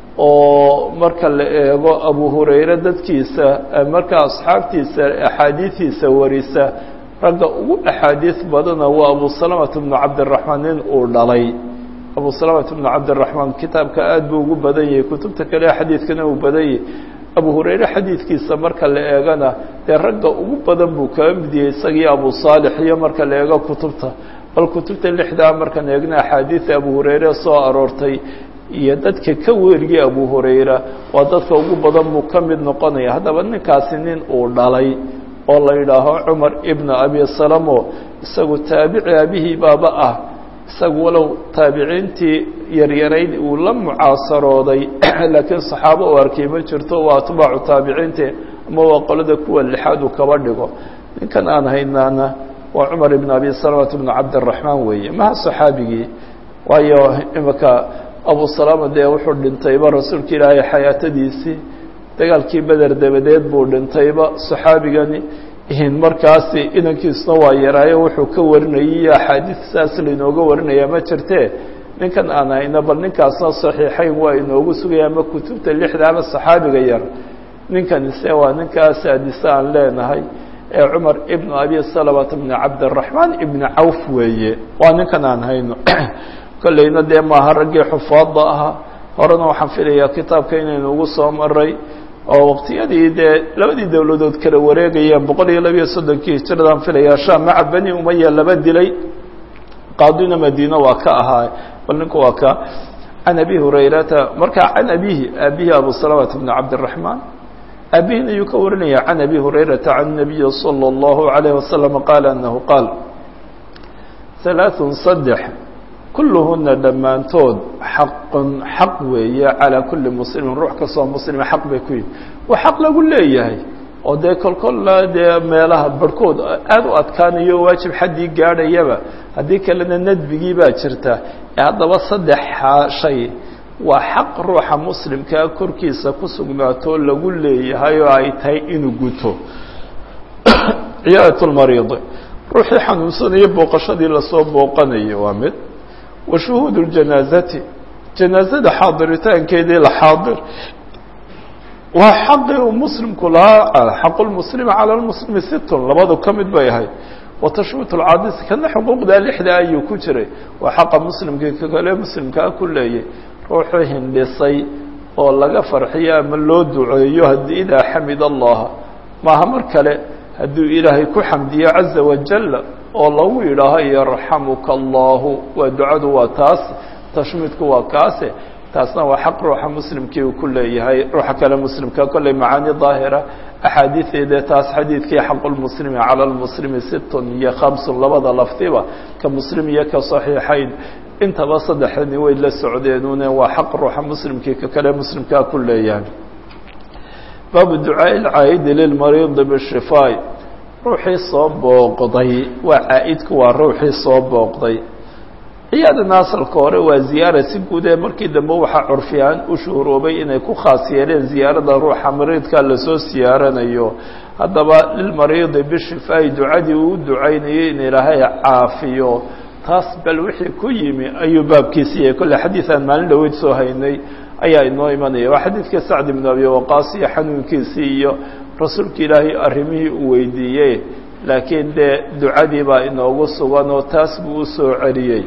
oo marka la eego abu hurayre dadkiisa marka asxaabtiisa axaadiidiisa warisa ragga ugu axaadiis badana waa abu salamata bnu cabdiraxmaan nin uu dhalay abu salamata bnu cabdiraxmaan kitaabka aad buu ugu badan yahay kutubta kale xadiidkana uu badan yahay abu hurayre xadiidkiisa marka la eegana dee ragga ugu badan buu kaga mid yahay isagii abu saalix iyo marka la eego kutubta bal kutubta lixdaa markaan eegna axaadiida abu hurayre soo aroortay iyo dadka ka weeriyey abu hurayra waa dadka ugu badan buu ka mid noqonaya haddaba ninkaasi nin uu dhalay oo la yidhaaho cumar ibna abi salamo isagu taabici abihii baaba ah isagu walow taabiciintii yaryarayd uu la mucaasarooday laakiin saxaabo u arkay ma jirto waa atbaacu taabiciintii ama waa qolada kuwa lixaad uu kaba dhigo ninkan aan haynaana waa cumar ibn abi salamata bnu cabdiraxmaan weeye maha saxaabigii waayo imika abu salama dee wuxuu dhintayba rasuulka ilaahay xayaatadiisii dagaalkii beder dabadeed buu dhintayba saxaabigani markaasi inankiisuna waa yaraayo wuxuu ka warinayay axaadiis saas lainooga warinaya ma jirtee ninkan aan hayno bal ninkaasna saxiixayn waa inoogu sugaya ama kutubta lixda ama saxaabiga yar ninkanise waa ninkaa saadise aan leenahay ee cumar ibnu abi salamata bni cabdiraxmaan ibni cawf weeye waa ninkan aan hayno kolleyna dee maaha raggii xufaadda ahaa horena waxaan filayaa kitaabka inaynu ugu soo maray oo waqtiyadii dee labadii dowladood kala wareegayeen boqol iyo labiyo soddonkii hijiradaan filayaa sham maca beni umaya laba dilay qaadina madiina waa ka ahaa bal ninku waa ka can abi hurayrata markaa can abihi aabihi abu salamata bni cabdiraxmaan aabihina ayuu ka warinaya can abi hurayrata can nabiyi salى اllahu alayh wasalam qaala anahu qaal halaaثun saddex kulluhuna dhammaantood xaqun xaq weeye calaa kulli muslimin ruux kastoo muslima xaq bay ku yihi waa xaq lagu leeyahay oo dee kolkolla dee meelaha barhkood aada u adkaanayo waajib xaddii gaadhayaba haddii kalena nadbigii baa jirta ee haddaba saddex shay waa xaq ruuxa muslimkaa korkiisa ku sugnaato lagu leeyahay oo ay tahay inuu guto ciyaadat lmariid ruuxii xanuunsanayo booqashadii lasoo booqanayo waa mid wa shuhuud ljanaazati janaazada xaadiritaankeedii la xaadir waa xaqii uu muslimku lahaa xaqu lmuslimi cala lmuslimi sittun labadu ka mid bay ahayd wa tashwiit lcadis kana xuquuqdaa lixda ayuu ku jiray waa xaqa muslimkii kakale muslimkaa ku leeyay ruuxuu hindhisay oo laga farxiyo ama loo duceeyo haddii idaa xamid allaha maaha mar kale hadduu ilaahay ku xamdiyo caza wajala oo lagu yidhaaho yarxamuka allahu waa ducadu waa taas tashmiidku waa kaase taasna waa xaq ruuxa muslimkii uu ku leeyahay ruuxa kale muslimka kolley macaani daahira axaadiideeda taas xadiidkii xaqulmuslimi cala lmuslimi sittun iyo khamsun labada lafdiba ka muslim iyo ka saxiixayn intaba saddexdani way la socdeenune waa xaq ruuxa muslimkii ka kale muslimkaa ku leeyahay baabu ducaaءi اlcaa'idi lilmariidi bishifaa ruuxii soo booqday waa caa'idku waa ruuxii soo booqday ciyaadana asalka hore waa ziyaara si guud ee markii dambe waxaa curfiyaan u shuhuroobay inay ku khaas yeeleen ziyaarada ruuxa mariidka lasoo siyaaranayo haddaba lilmariidi bishifaa'i ducadii uu ducaynayay in ilaahay caafiyo taas bal wixii ku yimi ayuu baabkiisi yahay kolle xadiid aan maalin dhaweyd soo haynay ayaa inoo imanaya waa xadiidkii sacd ibnu abi waqaas iyo xanuunkiisii iyo rasuulka ilaahay arrimihii uu weydiiyey laakiin dee ducadii baa inoogu sugan oo taas buu u soo celiyey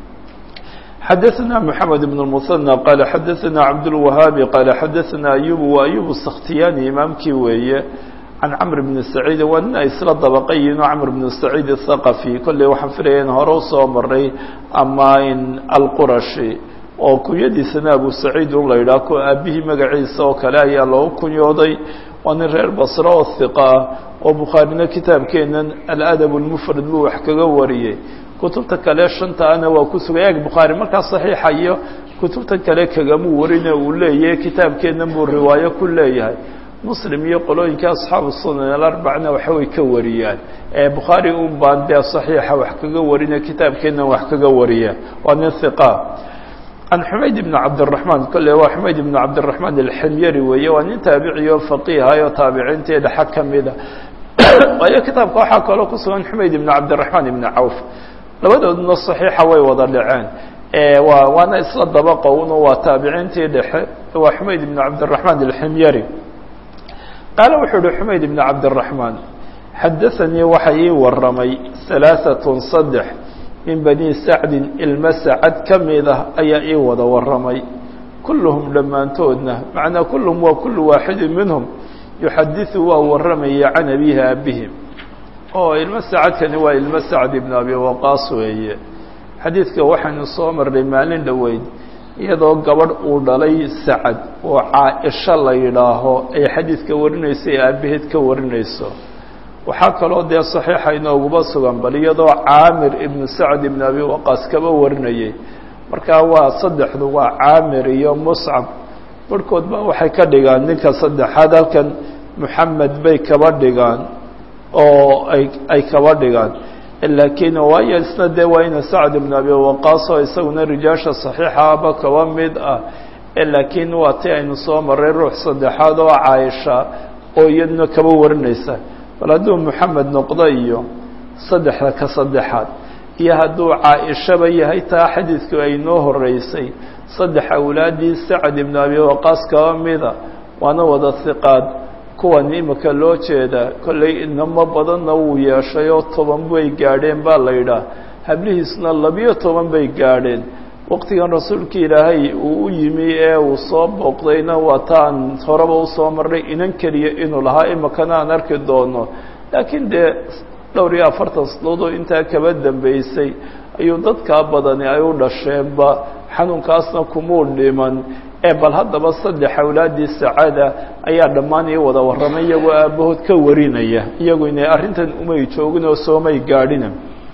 xadaثna mحamed بن المثنى qال xadaثna cabdالوahaabi qال xadaثna ayub wa ayub الskhtiyani imaamkii weeye can cmr بn سacيid waa nin ay isla dabaqayiin oo cmr بn سacيid الثaqفي kolley waxaan filaya in hore usoo maray ama in alqurashi oo kunyadiisana abu saciid un la yidhaah ko aabihii magaciisa oo kale ayaa loogu kunyooday waa nin reer basre oo hiqa ah oo bukhaarina kitaabkeenan aladab اlmufrad buu wax kaga wariyey kutubta kale shantaana waa ku sugay eg bukhaari markaa saxiixa iyo kutubta kale kagamuu warine uu leeyahay kitaabkeennan buu riwaayo ku leeyahay muslim iyo qolooyinka asxaabu sunan alarbacna waxbay ka wariyaan ee bukhaari un baan dee saxiixa wax kaga warine kitaabkeennan wax kaga wariya waa nin hiqa can xumayd ibn cabdiraxmaan kolle waa xumayd ibn cabdiraxmaan alximyari weeye waa nin taabiciyo faqiihayo taabiciintii dhexa ka mida waayo kitaabka waxaa kaloo ku sugan xumayd ibn cabdiraxmaan ibn cawf labadooduna saxiixa way wada dhaceen waa waana isla dabaqa uno waa taabiciintii dhexe waa xumayd ibn cabdiraxmaan alximyari qaala wuxuu uhi xumayd ibn cabdiraxmaan xadaanii waxa ii waramay halaaثatun saddex min bani sacdin ilma sacad ka mid ah ayaa ii wada waramay kulluhum dhammaantoodna macnaa kulluhum waa kullu waaxidin minhum yuxadiثu waa waramaya can abihi aabihim oo ilmo sacadkani waa ilmo sacd ibn abi waqaas weeye xadiidka waxaynu soo marnay maalin dhoweyd iyadoo gabadh uu dhalay sacad oo caa-isho la yidhaaho ay xadiidka warinayso ee aabaheed ka warinayso waxaa kaloo dee saxiixa inooguba sugan bal iyadoo caamir ibnu sacd ibn abi waqaas kaba warinayay markaa waa saddexdu waa caamir iyo muscab barhkood ba waxay ka dhigaan ninka saddexaad halkan moxamed bay kaba dhigaan oo ay ay kaba dhigaan laakiin waayo isna dee waa ina sacd ibnu abi waqaas oo isaguna rijaasha saxiixaaba kaba mid ah laakiin waa ti aynu soo maray ruux saddexaad oo caaisha oo iyaduna kaba warinaysa bal hadduu moxamed noqdo iyo saddexda ka saddexaad iyo hadduu caaishaba yahay taa xadiidku ay noo horeysay saddex awlaaddii sacad ibnu abi waqaas kaba mida waana wada hiqaad kuwan imika loo jeeda kollay inamo badanna wuu yeeshay oo toban bay gaadheen baa la yidhaah hablihiisna labiyo toban bay gaadheen waqtigan rasuulka ilaahay uu u yimi ee uu soo booqdayna waa taan horeba usoo marnay inan keliya inuu lahaa imikana aan arki doono laakiin dee dhowr iyo afartan sanadood intaa kaba dambeysay ayuu dadkaa badani ay u dhasheenba xanuunkaasna kumuu dhiman ee bal haddaba saddex awlaaddii sacaada ayaa dhammaan ii wada warramay iyagoo aabbahood ka warinaya iyagu inay arrintan umay joogin oo soomay gaadhina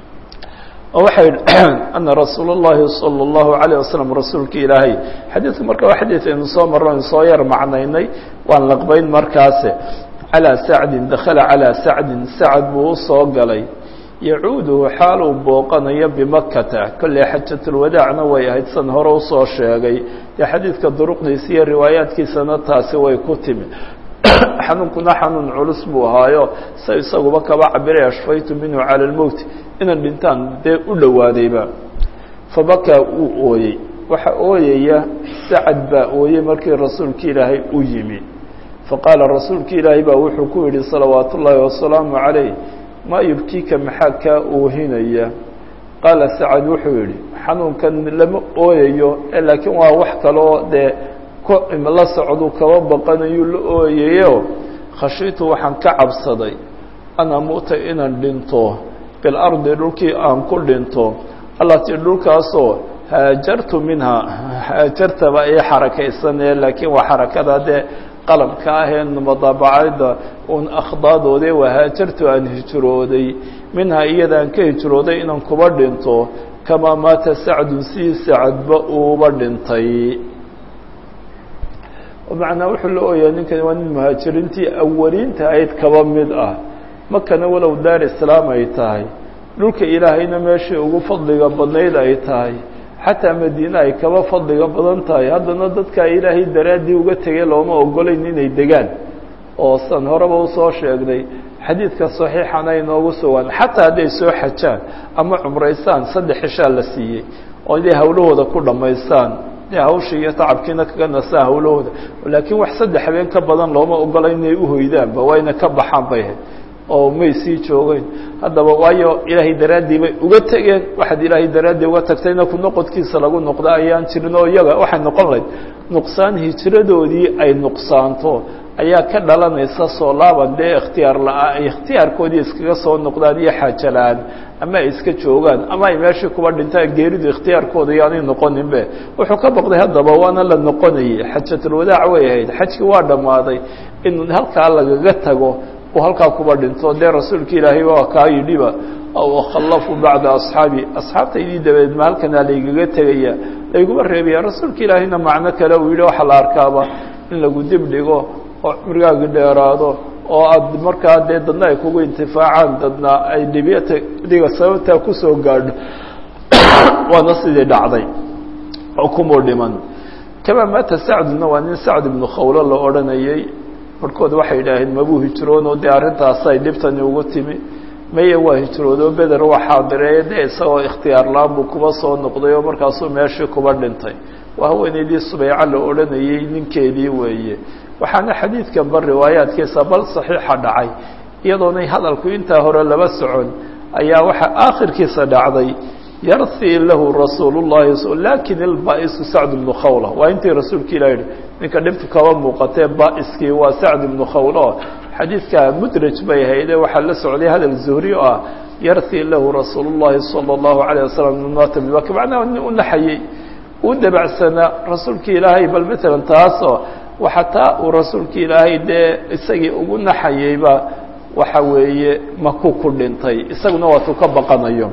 oo waxay ana rasuul اllahi salى اllahu عalيه waslm rasuulka ilaahay xadiidku marka waa xadiid aynu soo marro aynu soo yar macnaynay waan laqbayn markaase calىa sacdin dakala calىa sacdin sacad buu usoo galay yacuuduhu xaal uu booqanayo bimakata kolley xajatulwadaacna way ahayd san hore usoo sheegay dee xadiidka duruqdiisa iyo riwaayaadkiisana taasi way ku timi xanuunkuna xanuun culus buu ahaayo sa isaguba kaba cabiray ashfaytu minhu cala lmowt inan dhintaan dee u dhowaadayba fabakaa wuu ooyey waxa ooyaya sacad baa ooyey markii rasuulka ilaahay u yimi faqaala rasuulka ilaahay baa wuxuu ku yidhi salawaatu ullaahi wasalaamu calayh maa yubkiika maxaa kaa oohinaya qaala sacad wuxuu yidhi xanuunkan lama ooyayo laakiin waa wax kaloo dee la socdu kaba baqanayuu la ooyayo khashiitu waxaan ka cabsaday an amuuta inaan dhinto bilardi dhulkii aan ku dhinto allatii dhulkaasoo haajartu minhaa haajartaba ii xarakaysanee laakiin waa xarakada dee qalamka ahee madaabacada un akhdaadooda waa haajartu aan hijrooday minhaa iyadaan ka hijrooday inaan kuba dhinto kamaa maata sacdun sii sacadba uuba dhintay macnaa wuxuu la ooyaa ninkani waa nin muhaajiriintii awaliinta ahayd kaba mid ah makana walow daar islaam ay tahay dhulka ilaahayna meeshai ugu fadliga badnayd ay tahay xataa madiine ay kaba fadliga badan tahay haddana dadkaa ilaahay daraaddii uga tegay looma ogolayn inay degaan oo san horeba usoo sheegnay xadiidka saxiixana inoogu sugan xataa hadday soo xajaan ama cumraysaan saddex xishaa la siiyey oo inay hawlahooda ku dhammaystaan hawshii iyo tacabkiina kaga nasaa hawlahooda laakiin wax saddex habeen ka badan looma ogola inay uhoydaanba waa ina ka baxaan bay ahayd oo may sii joogeyn haddaba waayo ilaahay daraaddii bay uga tegeen waxaad ilaahay daraaddii uga tagtayna ku noqodkiisa lagu noqda ayaan jirin oo iyaga waxay noqon lahayd nuqsaan hijradoodii ay nuqsaanto ayaa ka dhalanaysa soo laaban dee ikhtiyaar la-aa ay ikhtiyaarkoodii iskaga soo noqdaan iyo xaajo la-aan ama ay iska joogaan ama ay meeshii kuba dhintaan geeridu ikhtiyaarkooda iyoanay noqoninbe wuxuu ka baqday haddaba waana la noqonayay xajatulwadaac way ahayd xajkii waa dhammaaday in halkaa lagaga tago uu halkaa kuba dhinto dee rasuulka ilaahay waa kaa yidhiba aw akhallafu bacda asxaabi asxaabtaydii dabadeed ma halkanaa laygaga tegaya layguma reebaya rasuulka ilaahayna macno kale uu yidhi waxaa la arkaaba in lagu dib dhigo oo cumrigaagi dheeraado oo aad markaa dee dadna ay kugu intifaacaan dadna ay dhibiyata diga sababtaa kusoo gaadho waana sidii dhacday oo kumuu dhiman kamaa maata sacduna waa nin sacd ibnu khawlo la odhanayay markood waxay yidhaaheen mabuu hijroonoo dee arrintaasay dhibtani ugu timi maya waa hijroodoo beder waa xaadireeye dee isagoo ikhtiyaar la-aan buu kuba soo noqday oo markaasuu meeshii kuba dhintay waa haweenaydii subeyca la odhanayay ninkeedii weeye waxaana xadiidkan ba riwaayaadkiisa bal saxiixa dhacay iyadoonay hadalku intaa hore laba socon ayaa waxaa aakhirkiisa dhacday yarhii lahu rasuul llahi lakin ilbaa'isu sacd ibnu khawla waa intii rasuulka ilah yihi ninka dhibtu kaba muuqatee baa'iskii waa sacd ibnu khawla xadiidka mudraj bay hayde waxaa la socday hadal zuhri oo ah yarhii lahu rasuul llahi salى اllahu alayه wasalam maata bibaka macnaha nin u naxayey u dabacsanaa rasuulka ilaahay bal matalan taasoo waxataa uu rasuulka ilaahay dee isagii ugu naxayeyba waxa weeye maku ku dhintay isaguna waatuu ka baqanayo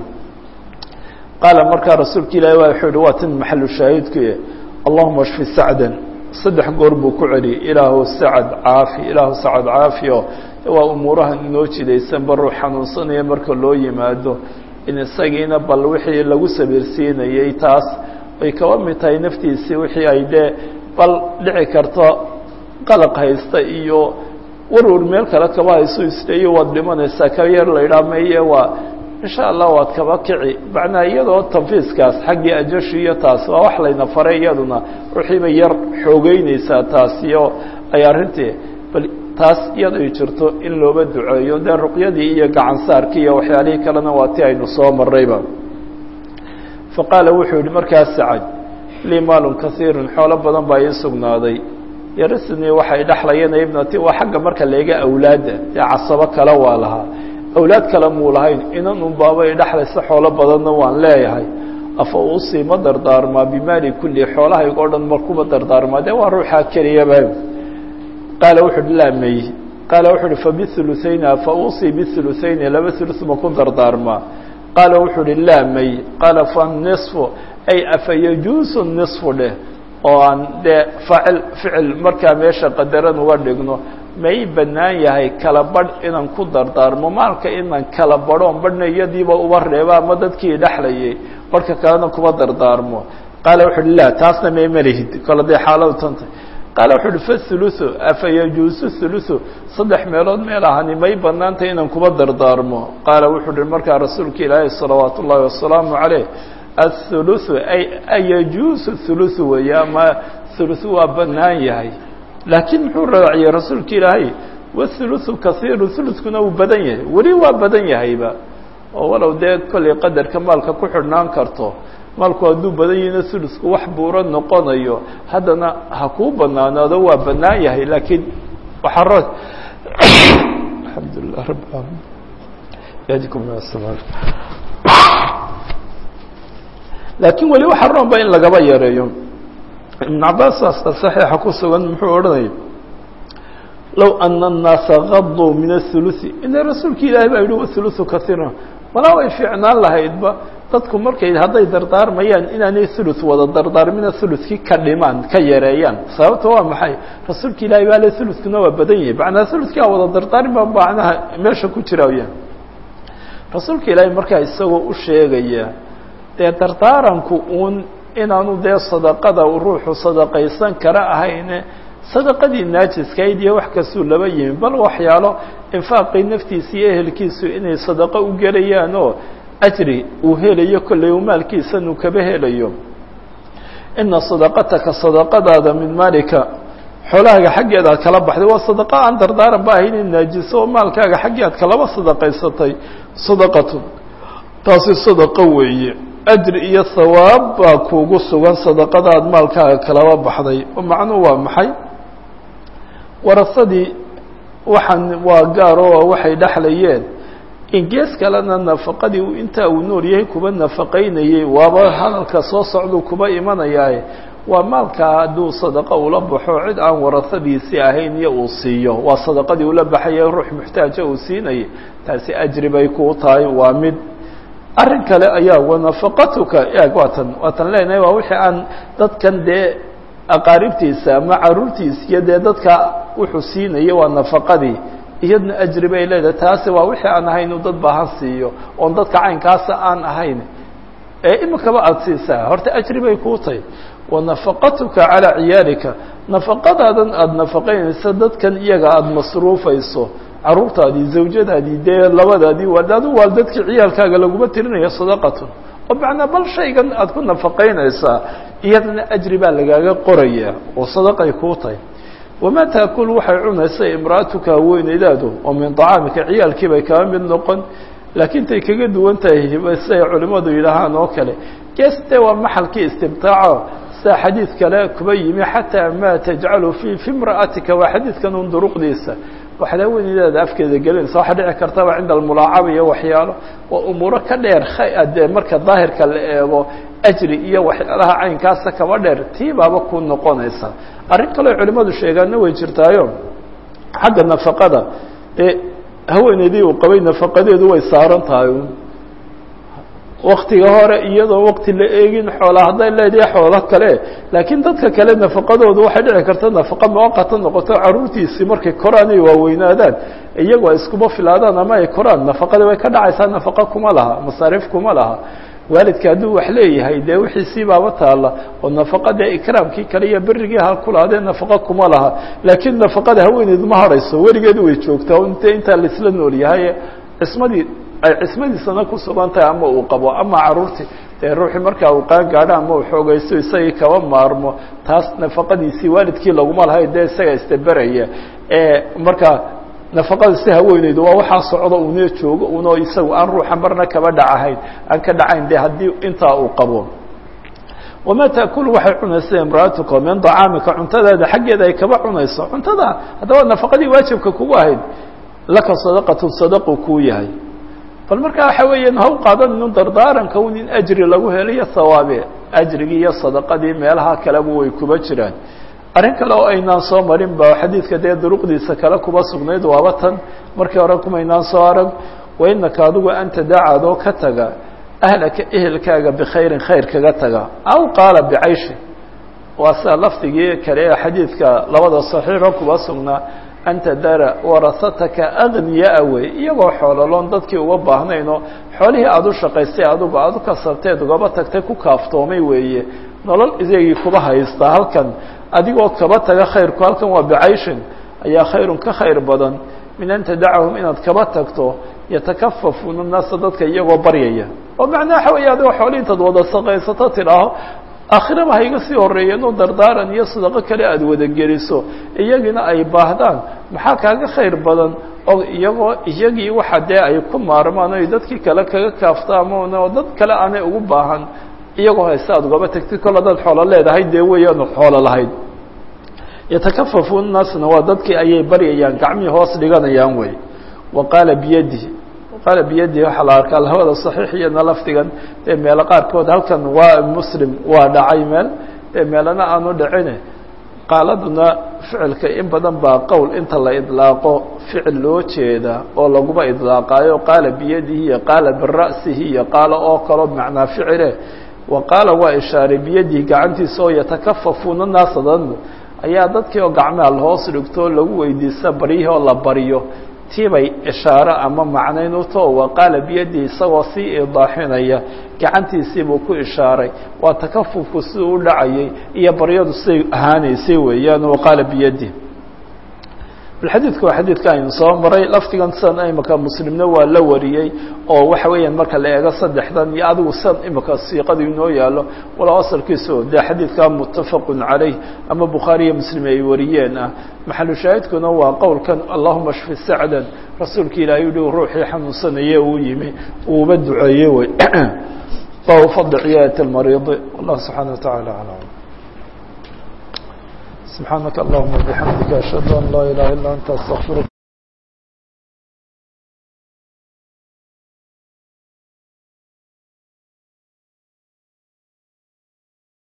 qaala markaa rasuulka ilahi wuxuu yihi waa tin maxalu shaahidkuye allahuma shfi sacdan saddex goor buu ku celiyay ilaahu sacad caafi ilaahu sacad caafi oo waa umuurahan inoo jidaysanba ruux xanuunsanaya marka loo yimaado in isagiina bal wixii lagu sabiirsiinayey taas ay kaba mid tahay naftiisii wixii ay dee bal dhici karto qalaq haysta iyo warwar meel kale kaba hayso isleeyo waad dhimanaysaa ka yar la yidhaha maye waa insha allah waad kaba kici macnaa iyadoo tanfiiskaas xaggii ajashi iyo taas waa wax layna faray iyaduna ruuxiibay yar xoogeyneysaa taasiyo ay arrintii bal taas iyaday jirto in looba duceeyo dee ruqyadii iyo gacansaarkii iyo waxyaalihii kalena waa ti aynu soo marrayba fa qaala wuxuu yihi markaas sacad lii maalun kasiirun xoolo badan baa ii sugnaaday yarisnii waxay dhexlayeen ibnati waa xagga marka leega awlaadda dee casabo kale waa lahaa awlaad kale muu lahayn inan unbaabay dhexlaysa xoolo badanna waan leeyahay afa uusii ma dardaarmaa bimaali kulli xoolahayga o dhan markuma dardaarmaa dee waa ruuxaa keliyaba qaala wuxu uhi laa may qaala wuxu uhi fabiuluثayni afa uusii biuluثayni laba ulus ma ku dardaarmaa qaala wuxuu uhi laa may qaala fanisfu ay afa yajuusu nisfu dheh oo aan dee faacil ficil markaa meesha qadaran uga dhigno may bannaan yahay kala badh inaan ku dardaarmo maalka inaan kala badhoon badhna iyadiiba uba reeba ama dadkii dhexlayay barhka kalena kuma dardaarmo qaala wuxu uhi laa taasna may malihid kole dee xaaladu tanta qaala wuxu uhi fathuluthu afa yajuusu thuluthu saddex meelood meel ahani may bannaantay inaan kuma dardaarmo qaala wuxuu uhi markaa rasuulka ilaahi salawaat ullaahi wasalaamu caleyh athuluthu ay ayajuusu thuluthu weeye ama thuluthu waa bannaan yahay laakiin muxuu raaciyey rasuulka ilaahay wathuluthu kasiiru thuluthkuna uu badan yahay weli waa badan yahayba oo walow dee kollay qadarka maalka ku xidhnaan karto maalku hadduu badan yahina thuluthku wax buuro noqonayo haddana ha kuu banaanaado waa bannaan yahay laakiin waxaa ro alxamdulilah rabb alamin yadikum laakiin weli waxaa roon ba in lagaba yareeyo ibn cabaas aska saxiixa ku sugan muxuu odhanaya low ana الnaasa gaduu min aلthuluثi ina rasuulka ilaahi baa yihi wathuluثu kaiira walaa way fiicnaan lahaydba dadku markay hadday dardaarmayaan inaanay thuluث wada dardaarmina thuluثkii ka dhimaan ka yareeyaan sababta waa maxay rasuulka ilahi baa le thuluثkuna waa badan yahay macnaa thuluثki a wada dardaarmi ba macnaha meesha ku jiraya rasuulka ilaahi markaa isagoo u sheegaya dee dardaaranku uun inaanu dee sadaqada ruuxu sadaqaysan kara ahayne sadaqadii naajiskayd iyo wax kastuu laba yimi bal waxyaalo infaaqii naftiisa iyo ehelkiisu inay sadaqo u gelayaan oo ajri uu helayo kollay u maalkiisan uu kaba helayo ina sadaqataka sadaqadaada min maalika xoolahaaga xaggeeda aad kala baxday waa sadaqa aan dardaaran ba ahayn in naajiso oo maalkaaga xaggii aad kalaba sadaqaysatay sadaqatun taasi sadaqo weeye ajri iyo hawaab baa kuugu sugan sadaqada aad maalkaaga kalaba baxday oo macnuhu waa maxay warasadii waxaan waa gaar oo waxay dhexlayeen in gees kalena nafaqadii uu intaa uu nool yahay kuba nafaqaynayey waaba hadalka soo socduu kuba imanayaaye waa maalkaa hadduu sadaqo ula baxo cid aan warasadiisii ahayn iyo uu siiyo waa sadaqadii ula baxaya ruux muxtaaja uu siinayay taasi ajri bay kuu tahay waa mid arrin kale ayaa wanafaqatuka eeg waatan waatan leenahay waa wixii aan dadkan dee aqaaribtiisa ama caruurtiisa iyo dee dadka wuxuu siinaya waa nafaqadii iyadna ajri bay leedahay taasi waa wixii aan ahayn uu dad baahan siiyo oon dadka caynkaasa aan ahayn ee imikaba aada siisaa horta ajri bay kuu tahay wanafaqatuka calaa ciyaalika nafaqadaadan aada nafaqaynaysa dadkan iyaga aada masruufayso caruurtaadii zawjadaadii dee labadaadii waal adu waal dadkii ciyaalkaaga laguma tirinayo sadaqatun oo macnaa bal shaygan aada ku nafaqaynaysaa iyadana ajri baa lagaaga qoraya oo sadaqay kuu tahay wamaa taakul waxay cunaysa imra'atuka haweeneydaadu oo min طacaamika ciyaalkii bay kaba mid noqon laakiin tay kaga duwan tahay siday culimmadu yidhaahaan oo kale geste waa maxalkii istimtaaco sida xadiid kale kuba yimi xataa maa tajcalu fi fi imra'atika waa xadiidkan un duruqdiisa waxaad haweeneydaada afkeeda gelinaysa waxaa dhici kartaba cinda almulaacaba iyo waxyaalo waa umuuro ka dheer dee marka daahirka la eego ajri iyo waxyaalaha caynkaasa kaba dheer tii baaba ku noqonaysa arrin kaleo culimmadu sheegaanna way jirtaayo xagga nafaqada ee haweeneydii uu qabay nafaqadeedu way saaran tahay waktiga hore iyadoo wakti la eegin xoola hadday leedahay xoolo kale laakiin dadka kale nafaqadoodu waxay dhici karta nafaqa muwaqata noqoto caruurtiisii markay koraan ay waaweynaadaan iyagoo iskuma filaadaan ama ay koraan nafaqadii way ka dhacaysaa nafaqa kuma laha masaariif kuma laha waalidka hadduu wax leeyahay dee wixiisii baaba taalla oo nafaqada ikraamkii kale iyo berigii ha kulaadee nafaqa kuma laha laakiin nafaqada haweeneedu ma harayso weligeedu way joogtaa int intaa laisla nool yahay cismadii ay cismadiisana ku sugan tahay ama uu qabo ama caruurtii dee ruuxii markaa uu qaan gaadho ama uu xoogaysto isagii kaba maarmo taas nafaqadiisii waalidkii laguma lahay dee isaga istaberaya ee markaa nafaqada si haweeneydu waa waxaa socdo una joogo uno isagu aan ruuxa marna kaba dhacahayn aan ka dhacayn de haddii intaa uu qabo wamaa taakulu waxay cunaysa imraatuka min dacaamika cuntadaada xaggeeda ay kaba cunayso cuntada haddaba nafaqadii waajibka kugu ahayd laka sadaqatu sadaqu kuu yahay bal markaa waxa weeyaan ha u qaadaninu dardaaranka un in ajri lagu helayo hawaabe ajrigii iyo sadaqadii meelaha kaleba way kuba jiraan arrin kale oo aynaan soo marin ba xadiidka dee duruqdiisa kale kuba sugnayd waaba tan markii hore kumaynaan soo arag wainaka adigu anta dacaadoo ka taga ahlaka ehelkaaga bikhayrin khayr kaga taga aw qaala bicayshi waa sida lafdigii kale ee xadiidka labada saxiixo kuba sugnaa anta dara warasataka agniyaa wey iyagoo xoololoon dadkii uga baahnaynoo xoolihii aada u shaqaystay adigu aada u kasabteed ugaba tagtay ku kaaftoomay weeye nolol isagii kuba haystaa halkan adigoo kaba taga khayrku halkan waa bicayshin ayaa khayrun ka khayr badan min an tadacahum inaad kaba tagto yatakafafuuna naasa dadka iyagoo baryaya oo macnaa waxa weeye adigoo xoolihii intaad wada saqaysato tidhaaho aakhiraba ha iga sii horeeyeen oo dardaaran iyo sadaqo kale aada wadageliso iyagina ay baahdaan maxaa kaaga khayr badan oo iyagoo iyagii waxa dee ay ku maarmaan o dadkii kale kaga kaaftaamoon oo dad kale aanay ugu baahan iyagoo hayse aada ugaba tagtid kol hadaad xoolo leedahay dee weyaanu xoolo lahayd yatakafafuun naasna waa dadkii ayay baryayaan gacmihii hoos dhiganayaan wey wa qaala biyadihi qaala biyadihi waxaa la arkaa labada saxiix iyana lafdigan dee meelo qaarkood halkan waa muslim waa dhacay meel dee meelana aanu dhicine qaaladuna ficilka in badan baa qowl inta la idlaaqo ficil loo jeeda oo laguma idlaaqaayo qaala biyadihi iyo qaala bira'sihi iyo qaala oo kaloo macnaa ficile wa qaala waa ishaaray biyadihi gacantiisa oo yatakafafuuna naasadan ayaa dadkii oo gacmaha lahoos dhigto lagu weydiista baryihii oo la baryo tiibay ishaare ama macnayn uto wa qaala biyadihi isagoo sii idaaxinaya gacantiisii buu ku ishaaray waa takafufku siduu u dhacayay iyo baryadu siday ahaanaysay weeyaan wa qaala biyadihi bal xadiidka waa xadiidka aynu soo maray lafdigan sidan imika muslimna waa la wariyey oo waxa weeyaan marka la eego saddexdan iyo adigu sidan imika siiqadu inoo yaalo walow asalkiisu dee xadiidka muttafaqun calayh ama bukhaari iyo muslim ay wariyeen ah maxalu shaahidkuna waa qowlkan allahuma shfi sacdan rasuulka ilaahay uhi ruuxii xanuunsanaye uu yimi uuba duceeye wey baabu fadli ciyaadati lmariidi wallah subxaana watacaala aclam سبحانك اللهم وبحمدك أشهد أن لا إله إلا أنت أستغفرك